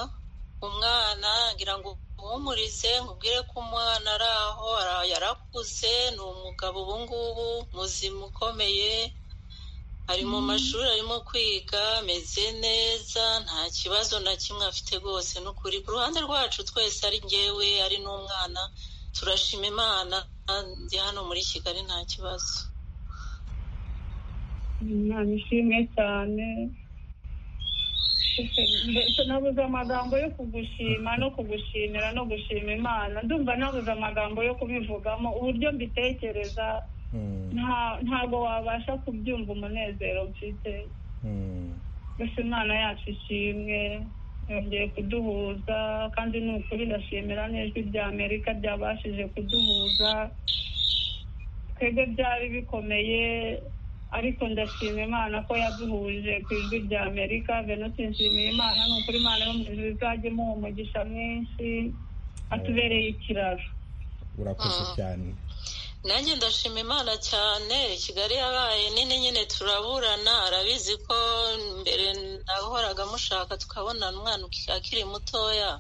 umwana ngira ngo uhumurize nkubwire ko umwana ari aho ara- yarakuze ni umugabo ubu ngubu muzima ukomeye ari mu mashuri arimo kwiga ameze neza nta kibazo na kimwe afite rwose ni ukuri ku ruhande rwacu twese ari ngewe ari n'umwana turashima imana ndi hano muri kigali nta kibazo imana ishimwe cyane mbese nabuze amagambo yo kugushima no kugushimira no gushima imana ndumva nabuze amagambo yo kubivugamo uburyo mbitekereza nta- ntabwo wabasha kubyumva umunezero mfite gusa imana yacu ishimwe yongeye kuduhuza kandi ni ukuri ndashimira n'ijwi rya amerika ryabashije kuduhuza twebwe byari bikomeye ariko ndashima imana ko yaduhuje ku ijwi rya amerika bene nshimiye imana ni ukuri imana yo mu ijuru izajya imuha umugisha mwinshi atubereye ikiraro urakoze cyane nanjye ndashima imana cyane kigali yabaye nini nyine turaburana arabizi ko mbere nahoraga mushaka tukabona umwana akiri mutoya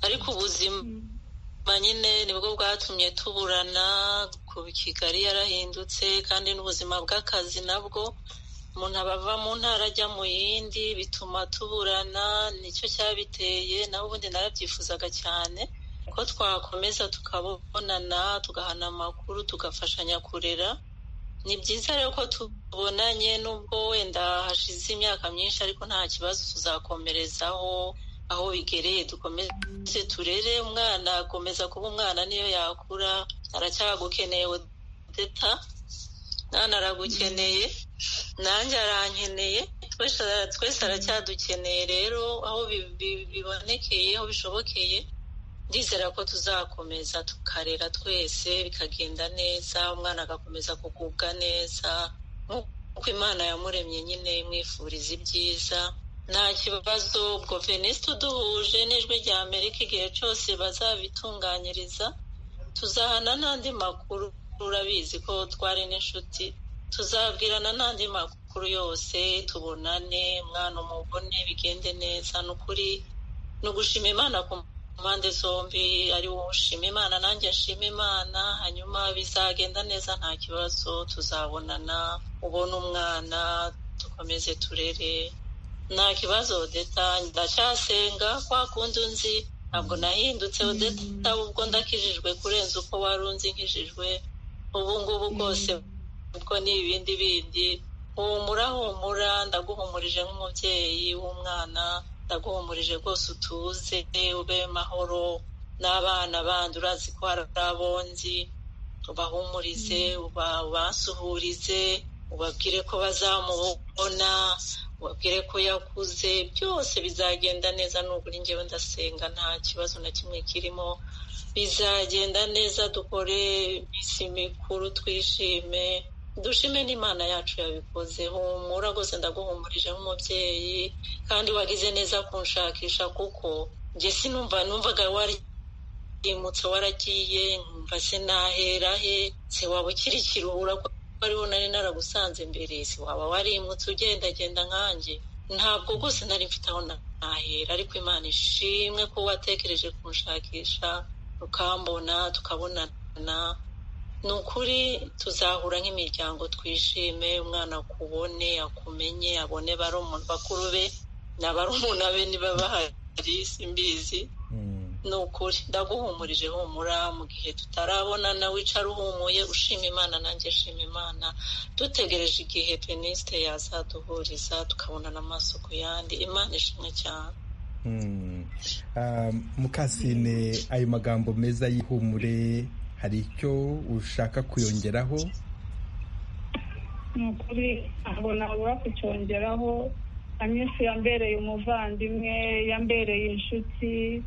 ariko ubuzima nyine nibwo bwatumye tuburana ku kigali yarahindutse kandi n'ubuzima bw'akazi nabwo umuntu aba ava mu ntara ajya mu yindi bituma tuburana nicyo cyabiteye naho ubundi narabyifuzaga cyane ko twakomeza tukabonana tugahana amakuru tugafashanya kurera ni byiza rero ko tubonanye nubwo wenda hashize imyaka myinshi ariko nta kibazo tuzakomerezaho aho bigereye dukomeze turere umwana akomeza kuba umwana niyo yakura aracyagukeneye deta mwana aragukeneye nanjye arankeneye twese aracyadukeneye rero aho bibonekeye aho bishobokeye ndizera ko tuzakomeza tukarera twese bikagenda neza umwana agakomeza kugubwa neza nk'uko imana yamuremye nyine imwifuriza ibyiza nta kibazo ubwo veniste uduhuje n'ijwi rya amerika igihe cyose bazabitunganyiriza tuzahana n'andi makuru urabizi ko twari n'inshuti tuzabwirana n'andi makuru yose tubonane umwana umubone bigende neza ni ukuri ni ugushima imana ku mpande zombi ari wowe ushima imana nanjye nshima imana hanyuma bizagenda neza nta kibazo tuzabonana ubona umwana dukomeze turere nta kibazo odeta ndacyasenga kwa kundi unzi ntabwo nahindutse odeta ubwo ndakijijwe kurenza uko wari unzi nkijijwe ubu ngubu bwose ubwo ni ibindi bindi humura humura ndaguhumurije nk'umubyeyi w'umwana ndaguhumurije rwose utuze ube mahoro n'abana bandi urazi ko hari abonzi ubahumurize ubasuhurize ubabwire ko bazamubona ubabwire ko yakuze byose bizagenda neza nugura ngewe ndasenga nta kibazo na kimwe kirimo bizagenda neza dukore iminsi mikuru twishime dushime n'imana yacu yabikoze humura rwose ndaguhumurije nk'umubyeyi kandi wagize neza kunshakisha kuko njye sinumva numvaga warimutse waragiye numva se nahera he se waba ukiri ikiruhura ko ariho nari naragusanze mbere se waba warimutse ugendagenda nkanjye ntabwo rwose nari mfite aho nahera ariko imana ishimwe ko watekereje kunshakisha ukambona tukabonana ni ukuri tuzahura nk'imiryango twishime umwana akubone akumenye abone bakuru be na barumuna be niba bahari simbizi ni ukuri ndaguhumurije humura mu gihe tutarabonana wicara uhumuye ushima imana nanjye shima imana dutegereje igihe penisite yazaduhuriza tukabonana amaso ku yandi imana ishimwe cyane mukasine ayo magambo meza y'ihumure hari icyo ushaka kuyongeraho ni ukuri ntabwo nabura kucyongeraho anyinshi yambereye umuvandimwe yambereye inshuti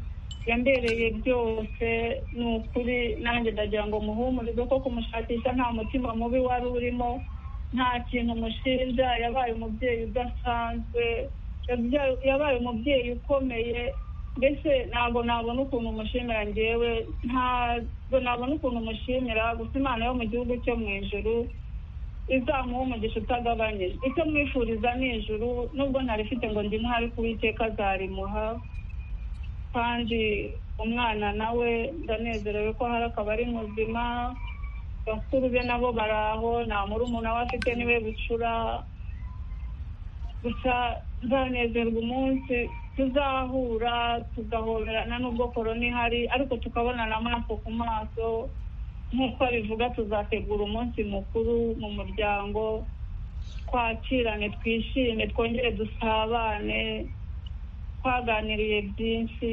yambereye byose ni ukuri nanjye ndagira ngo muhumurize ko kumushakisha nta mutima mubi wari urimo nta kintu mushinja yabaye umubyeyi udasanzwe yabaye umubyeyi ukomeye mbese ntabwo nabona ukuntu mushimira ngewe ntabwo nabona ukuntu mushimira gusa imana yo mu gihugu cyo mu ijuru izamuha umugisha utagabanyije icyo mwifuriza ni ijuru nubwo ntarifite ngo ndi ntari kuwiteka azarimuha kandi umwana nawe ndanezerewe ko hari akaba ari muzima bakuru be nabo baraho nta murumuna we afite niwe bucura gusa nzanezerwa umunsi tuzahura tugahoberana n'ubwo korona ihari ariko tukabonana amaso ku maso nk'uko bivuga tuzategura umunsi mukuru mu muryango twakirane twishime twongere dusabane twaganiriye byinshi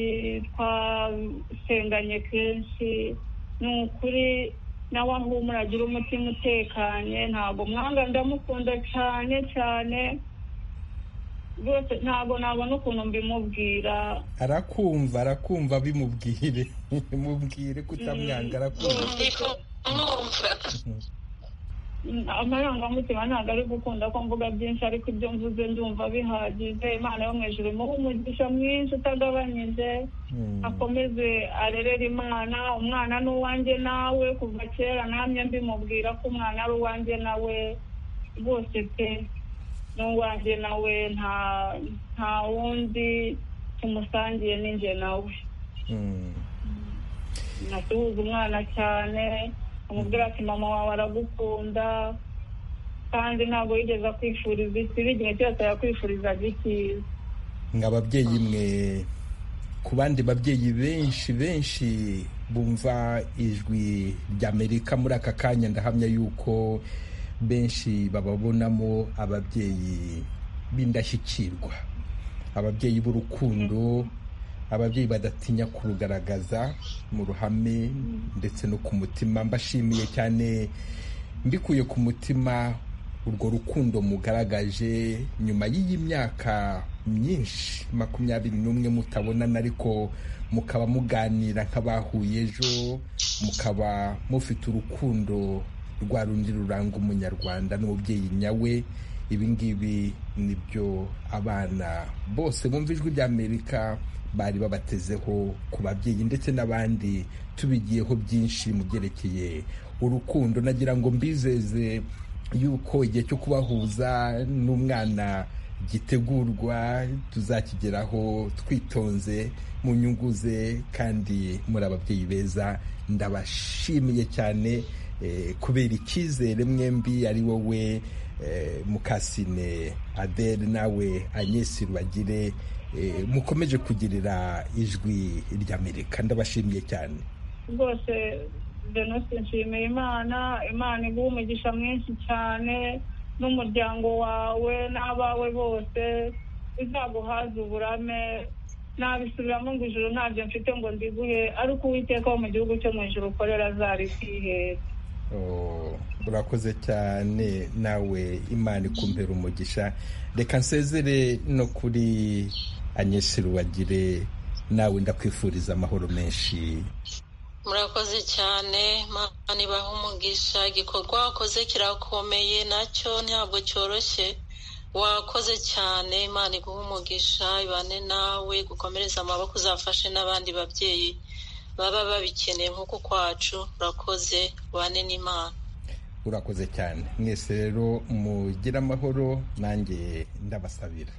twasenganye kenshi ni ukuri nawe ahumura agira umutima utekanye ntabwo mwanga ndamukunda cyane cyane rwose ntabwo nabona ukuntu mbimubwira arakumva arakumva bimubwire mubwire kutamwanga arakumva amarangamutima ntabwo ari gukunda ko mvuga byinshi ariko ibyo mvuze ndumva bihagije imana yo mu ijuru imuhe umugisha mwinshi utagabanyije akomeze arerere imana umwana ni uwanjye nawe kuva kera namye mbimubwira ko umwana ari uwanjye nawe rwose pe ni uwanjye nawe nta nta wundi tumusangiye ni njye nawe nasuhuza umwana cyane amubwira ati mama wawe aragukunda kandi ntabwo yigeze akwifuriza ikibi igihe cyose yakwifurizaga icyiza ngo ababyeyi mwe ku bandi babyeyi benshi benshi bumva ijwi ry'amerika muri aka kanya ndahamya yuko benshi bababonamo ababyeyi b'indashyikirwa ababyeyi b'urukundo ababyeyi badatinya kurugaragaza mu ruhame ndetse no ku mutima mbashimiye cyane mbikuye ku mutima urwo rukundo mugaragaje nyuma y'iyi myaka myinshi makumyabiri n'umwe mutabonana ariko mukaba muganira nk'abahuye ejo mukaba mufite urukundo rwa rundi ruranga umunyarwanda n'umubyeyi nyawe ibi ngibi nibyo abana bose bumva ijwi ry'amerika bari babatezeho ku babyeyi ndetse n'abandi tubigiyeho byinshi mu byerekeye urukundo nagira ngo mbizeze yuko igihe cyo kubahuza n'umwana gitegurwa tuzakigeraho twitonze mu nyungu ze kandi muri ababyeyi beza ndabashimiye cyane kubera icyizere mwembi ari wowe mukasine adele nawe anyesi rubagire mukomeje kugirira ijwi ry'amerika ndabashimiye cyane rwose denose nshimiye imana imana iguha umugisha mwinshi cyane n'umuryango wawe n'abawe bose bizaguhaze uburame nabisubiramo ngo ijoro ntabyo mfite ngo ndiguhe ariko uwiteka wo mu gihugu cyo mu ijoro ukorera azari kwihera urakoze cyane nawe imana ikumpera umugisha reka nsezere no kuri anyesirubagire nawe ndakwifuriza amahoro menshi murakoze cyane imana ibaha umugisha igikorwa wakoze kirakomeye nacyo ntabwo cyoroshye wakoze cyane imana iguha umugisha ibane nawe gukomereza amaboko uzafashe n'abandi babyeyi baba babikeneye nk'uko kwacu urakoze ubane n'imana urakoze cyane mwese rero mugire amahoro nanjye ndabasabira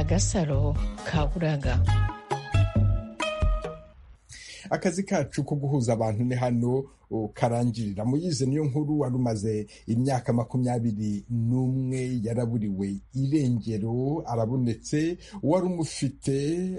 agasaro kaburaga akazi kacu ko guhuza abantu ni hano karangirira muyize niyo nkuru wari umaze imyaka makumyabiri n'umwe yaraburiwe irengero arabonetse wari umufite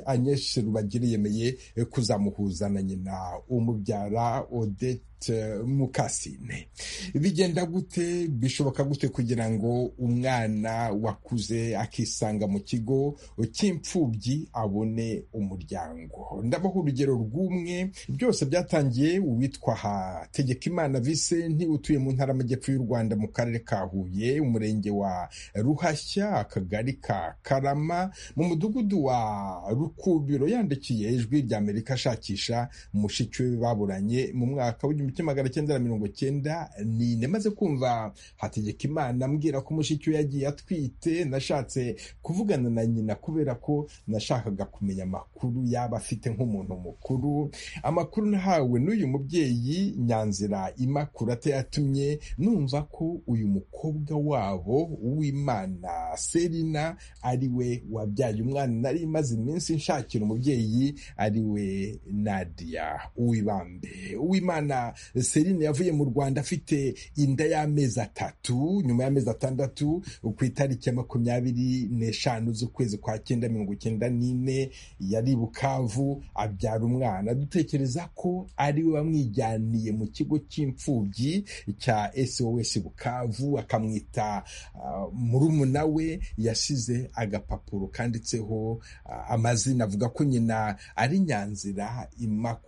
anyeshe rubagire yemeye kuzamuhuza na nyina umubyara odette mukasine bigenda gute bishoboka gute kugira ngo umwana wakuze akisanga mu kigo cy'imfubyi abone umuryango ndabaho urugero rw'umwe byose byatangiye uwitwa ha Tegekimana Vicente utuye mu ntara y'amajyepfo y'u Rwanda mu karere ka Huye umurenge wa Ruhashya akagari ka Karama mu mudugudu wa Rukubiro yandikiye ijwi rya Amerika ashakisha mushiki we baburanye mu mwaka w'igihumbi kimwe magana cyenda na mirongo cyenda n'ine maze kumva Hategekimana ambwira ko mushiki we yagiye atwite nashatse kuvugana na nyina kubera ko nashakaga kumenya amakuru yaba afite nk'umuntu mukuru amakuru nahawe n'uyu mubyeyi nyanzira imakurate yatumye numva ko uyu mukobwa wabo w'imana serina ari we wabyaye umwana nari imaze iminsi nshakira umubyeyi ari we nadia uwibambe uwimana serina yavuye mu rwanda afite inda y'amezi atatu nyuma y'amezi atandatu ku itariki ya makumyabiri n'eshanu z'ukwezi kwa cyenda mirongo cyenda n'ine yari i bukavu abyara umwana dutekereza ko ari we wamwijyana yamujyaniye mu kigo cy'imfubyi cya sos bukavu akamwita murumuna we yasize agapapuro kanditseho amazina avuga ko nyina ari nyanzira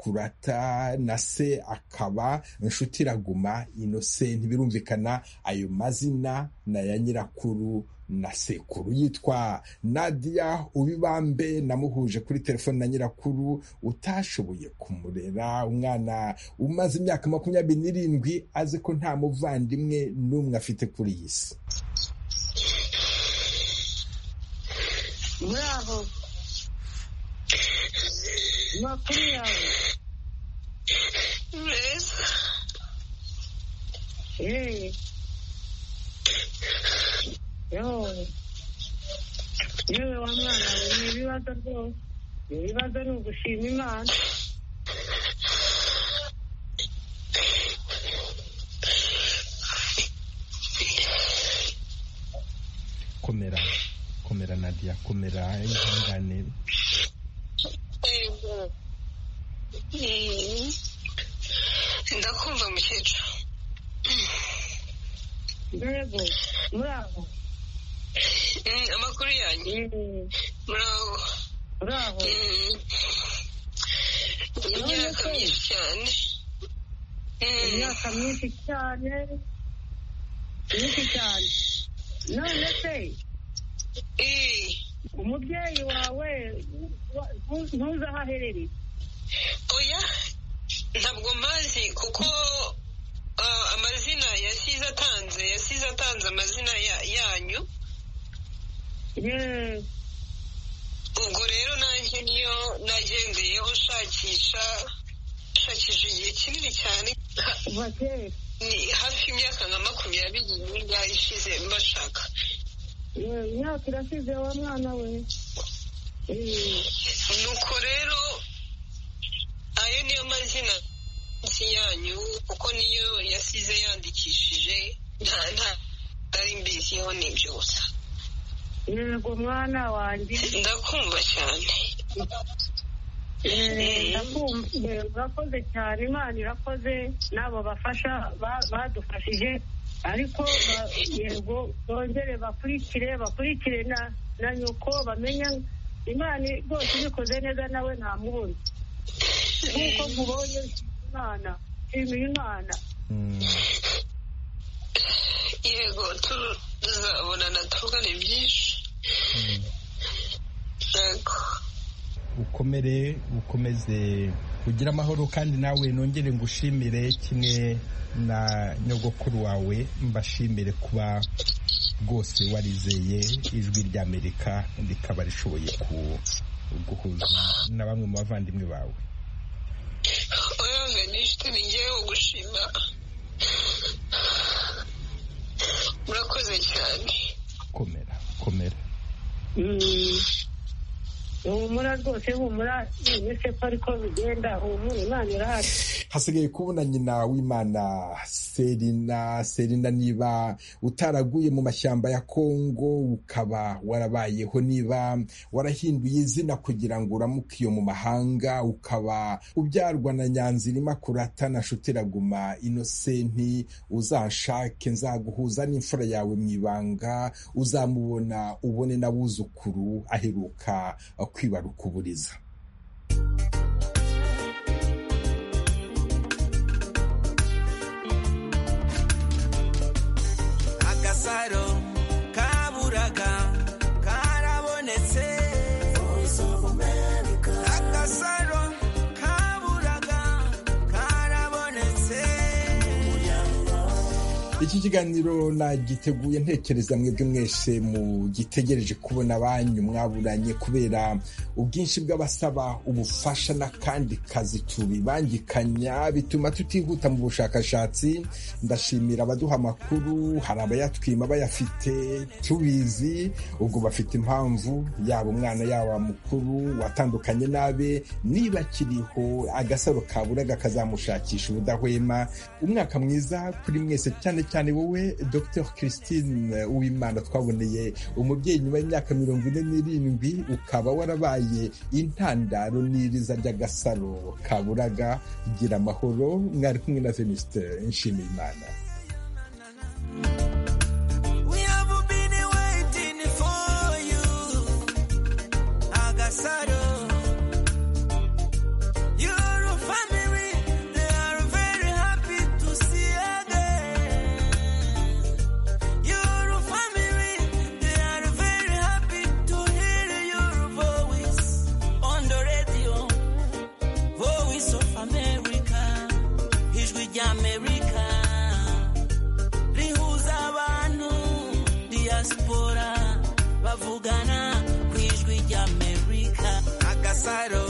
imakurata na se akaba inshuti iraguma inose ntibirumvikana ayo mazina na ya nyirakuru na sekuru yitwa Nadia ubibambe namuhuje kuri telefoni na nyirakuru utashoboye kumurera umwana umaze imyaka makumyabiri n'irindwi azi ko nta muvandimwe n'umwe afite kuri iyi si muraho amakuru yawe meza yeee yewe yewe wa mwana we ni ibibazo rwose ibibazo ni ugushima imana komera komera Nadia komera ihangane Mm. ndakumva mukecuru mbego muraho Mm, amakuru yanyu muraho muraho imyaka myinshi cyane imyaka myinshi cyane myinshi cyane none se umubyeyi wawe wa- ntu- ntuzi aho aherereye oya ntabwo mbazi kuko ah, amazina yasize atanze yasize atanze amazina ya- yanyu yeee ubwo rero nanjye niyo nagendeyeho nshakisha nshakisha igihe kinini cyane kuva kera ni hafi y'imyaka nka makumyabiri n'ingahe ishize mbashaka yewe imyaka irashize wa mwana we Eee, nuko rero ayo niyo mazina nsi yanyu kuko niyo yasize yandikishije nta nta nari mbiziho nibyo gusa yego mwana wanjye ndakumva cyane Eee, ndakumva eee, urakoze cyane imana irakoze n'abo bafasha ba- badufashije ariko ba- yego bongere bakurikire bakurikire na na nyoko bamenya imana rwose ibikoze neza nawe nta mubona nk'uko mubonye imana nshimiye imana yego tuzabonana tuvugane byinshi yego ukomere ukomeze ugire amahoro kandi nawe nongere ngushimire kimwe na nyogokuru wawe mbashimire kuba rwose warizeye ijwi ry'amerika rikaba rishoboye ku- guhuza na bamwe mu bavandimwe bawe oya venisite ni ngewe gushima murakoze cyane komera komera Mm. humura rwose humura nise ko ariko bigenda humura imana irahari hasigaye kubona nyina w'imana serina serina niba utaraguye mu mashyamba ya kongo ukaba warabayeho niba warahinduye izina kugira ngo uramuke iyo mu mahanga ukaba ubyarwa na nyanzirima kurata na shutiraguma inosenti uzanshake nzaguhuza n'imfura yawe mu ibanga uzamubona ubone n'abuzukuru aheruka kwibaruka uburiza agasaro kaburaga karabonetse agasaro kaburaga karabonetse iki kiganiro nagiteguye ntekereza mwebwe mwese mugitegereje kubona banyu mwaburanye kubera ubwinshi bw'abasaba ubufasha n'akandi kazi tubibangikanya bituma tutihuta mu bushakashatsi ndashimira abaduha amakuru hari abayatwima bayafite tubizi ubwo bafite impamvu yaba umwana yaba mukuru watandukanye n'abe niba akiriho agasaro kaburaga kazamushakisha ubudahwema umwaka mwiza kuri mwese cyane cyane wowe dr christine uwimana twaboneye umubyeyi nyuma y'imyaka mirongo ine n'irindwi ukaba warabaye intandaro n'iriza ry'agasaro kaburaga gira amahoro mwari kumwe na venuste nshimiye imana we have been waiting for you agasaro your family they are very happy to see again your family they turavugana ku ijwi ry'amerika agasaro